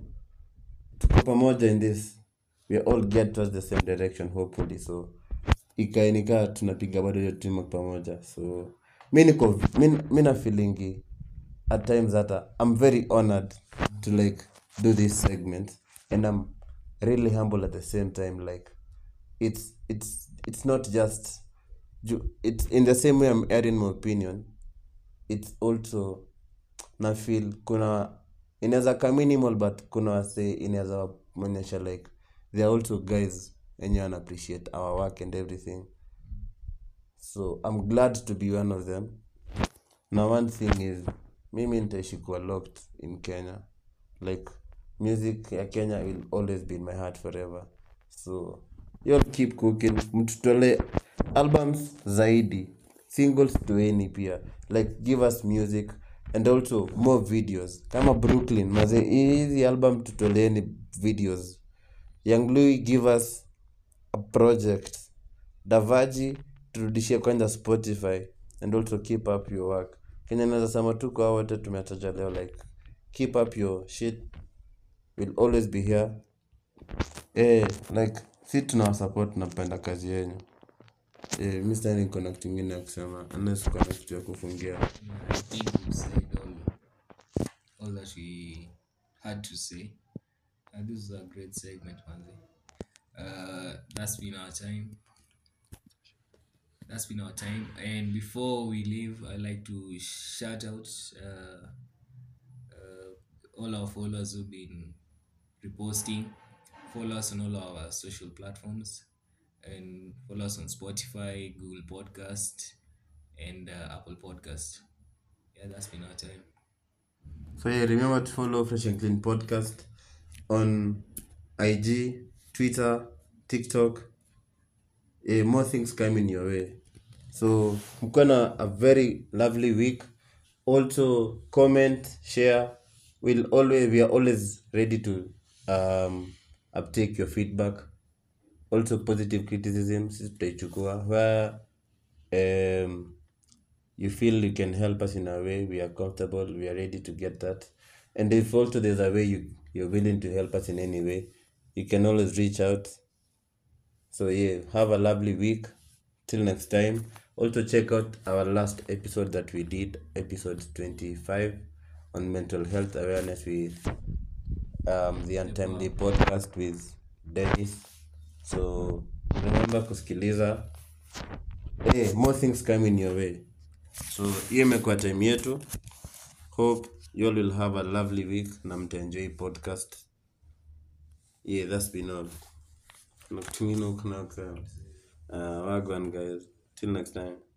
tuko pamoja in this we all get towards the same direction hopefully so ikaenikaa tunapiga bado hiyo timu pamoja so mi niko mi, mi na feelingi at times hata i'm very honored to like do this segment and i'm really humble at the same time like it's it's it's not just ju- it's in the same way i'm airing my opinion it's also na feel kuna inaweza ka minimal but kuna wase inaweza mwonyesha like they are also guys wenye wana appreciate our work and everything so i'm glad to be one of them na one thing is mimi nitaishi kuwa locked in kenya like music ya kenya will always be in my heart forever so you'll keep cooking mtutole albums zaidi singles toeni pia like give us music and also more videos kama brooklyn maze hizi album tutoleeni videos young louis give us a project davaji turudishie kwanza spotify and also keep up your work kenya naweza sema tu kwa hao wote tumetaja leo like keep up your shit will always be here eh like si tunawasupport napenda kazi yenyu eh, mi sitani niko kitu ingine ya kusema unless uko na kitu ya kufungia Yeah, I think we've said all, all that we had to say. And this is a great segment, Manzi. Uh, that's been our time. That's been our time. And before we leave, I'd like to shout out uh, uh, all our followers who've been reposting. Follow us on all our social platforms and follow us on Spotify, Google Podcast, and uh, Apple Podcast. Yeah, that's been our time. So yeah, remember to follow Fresh and Clean Podcast on IG, Twitter, TikTok. Eh, more things coming your way. So mkuwe na a very lovely week. Also comment, share. We'll always we are always ready to um uptake your feedback. Also positive criticism sisi tutaichukua where um you feel you can help us in a way we are comfortable we are ready to get that and if also there's a way you you're willing to help us in any way you can always reach out so yeah have a lovely week till next time also check out our last episode that we did episode 25 on mental health awareness with um, the untimely podcast with dennis so remember kusikiliza hey, more things coming your way so hiyo imekuwa time yetu hope you all will have a lovely week na mtaenjoy podcast yeah that's been all kuna kitu ingine huko na kusema uh, wagwan guys till next time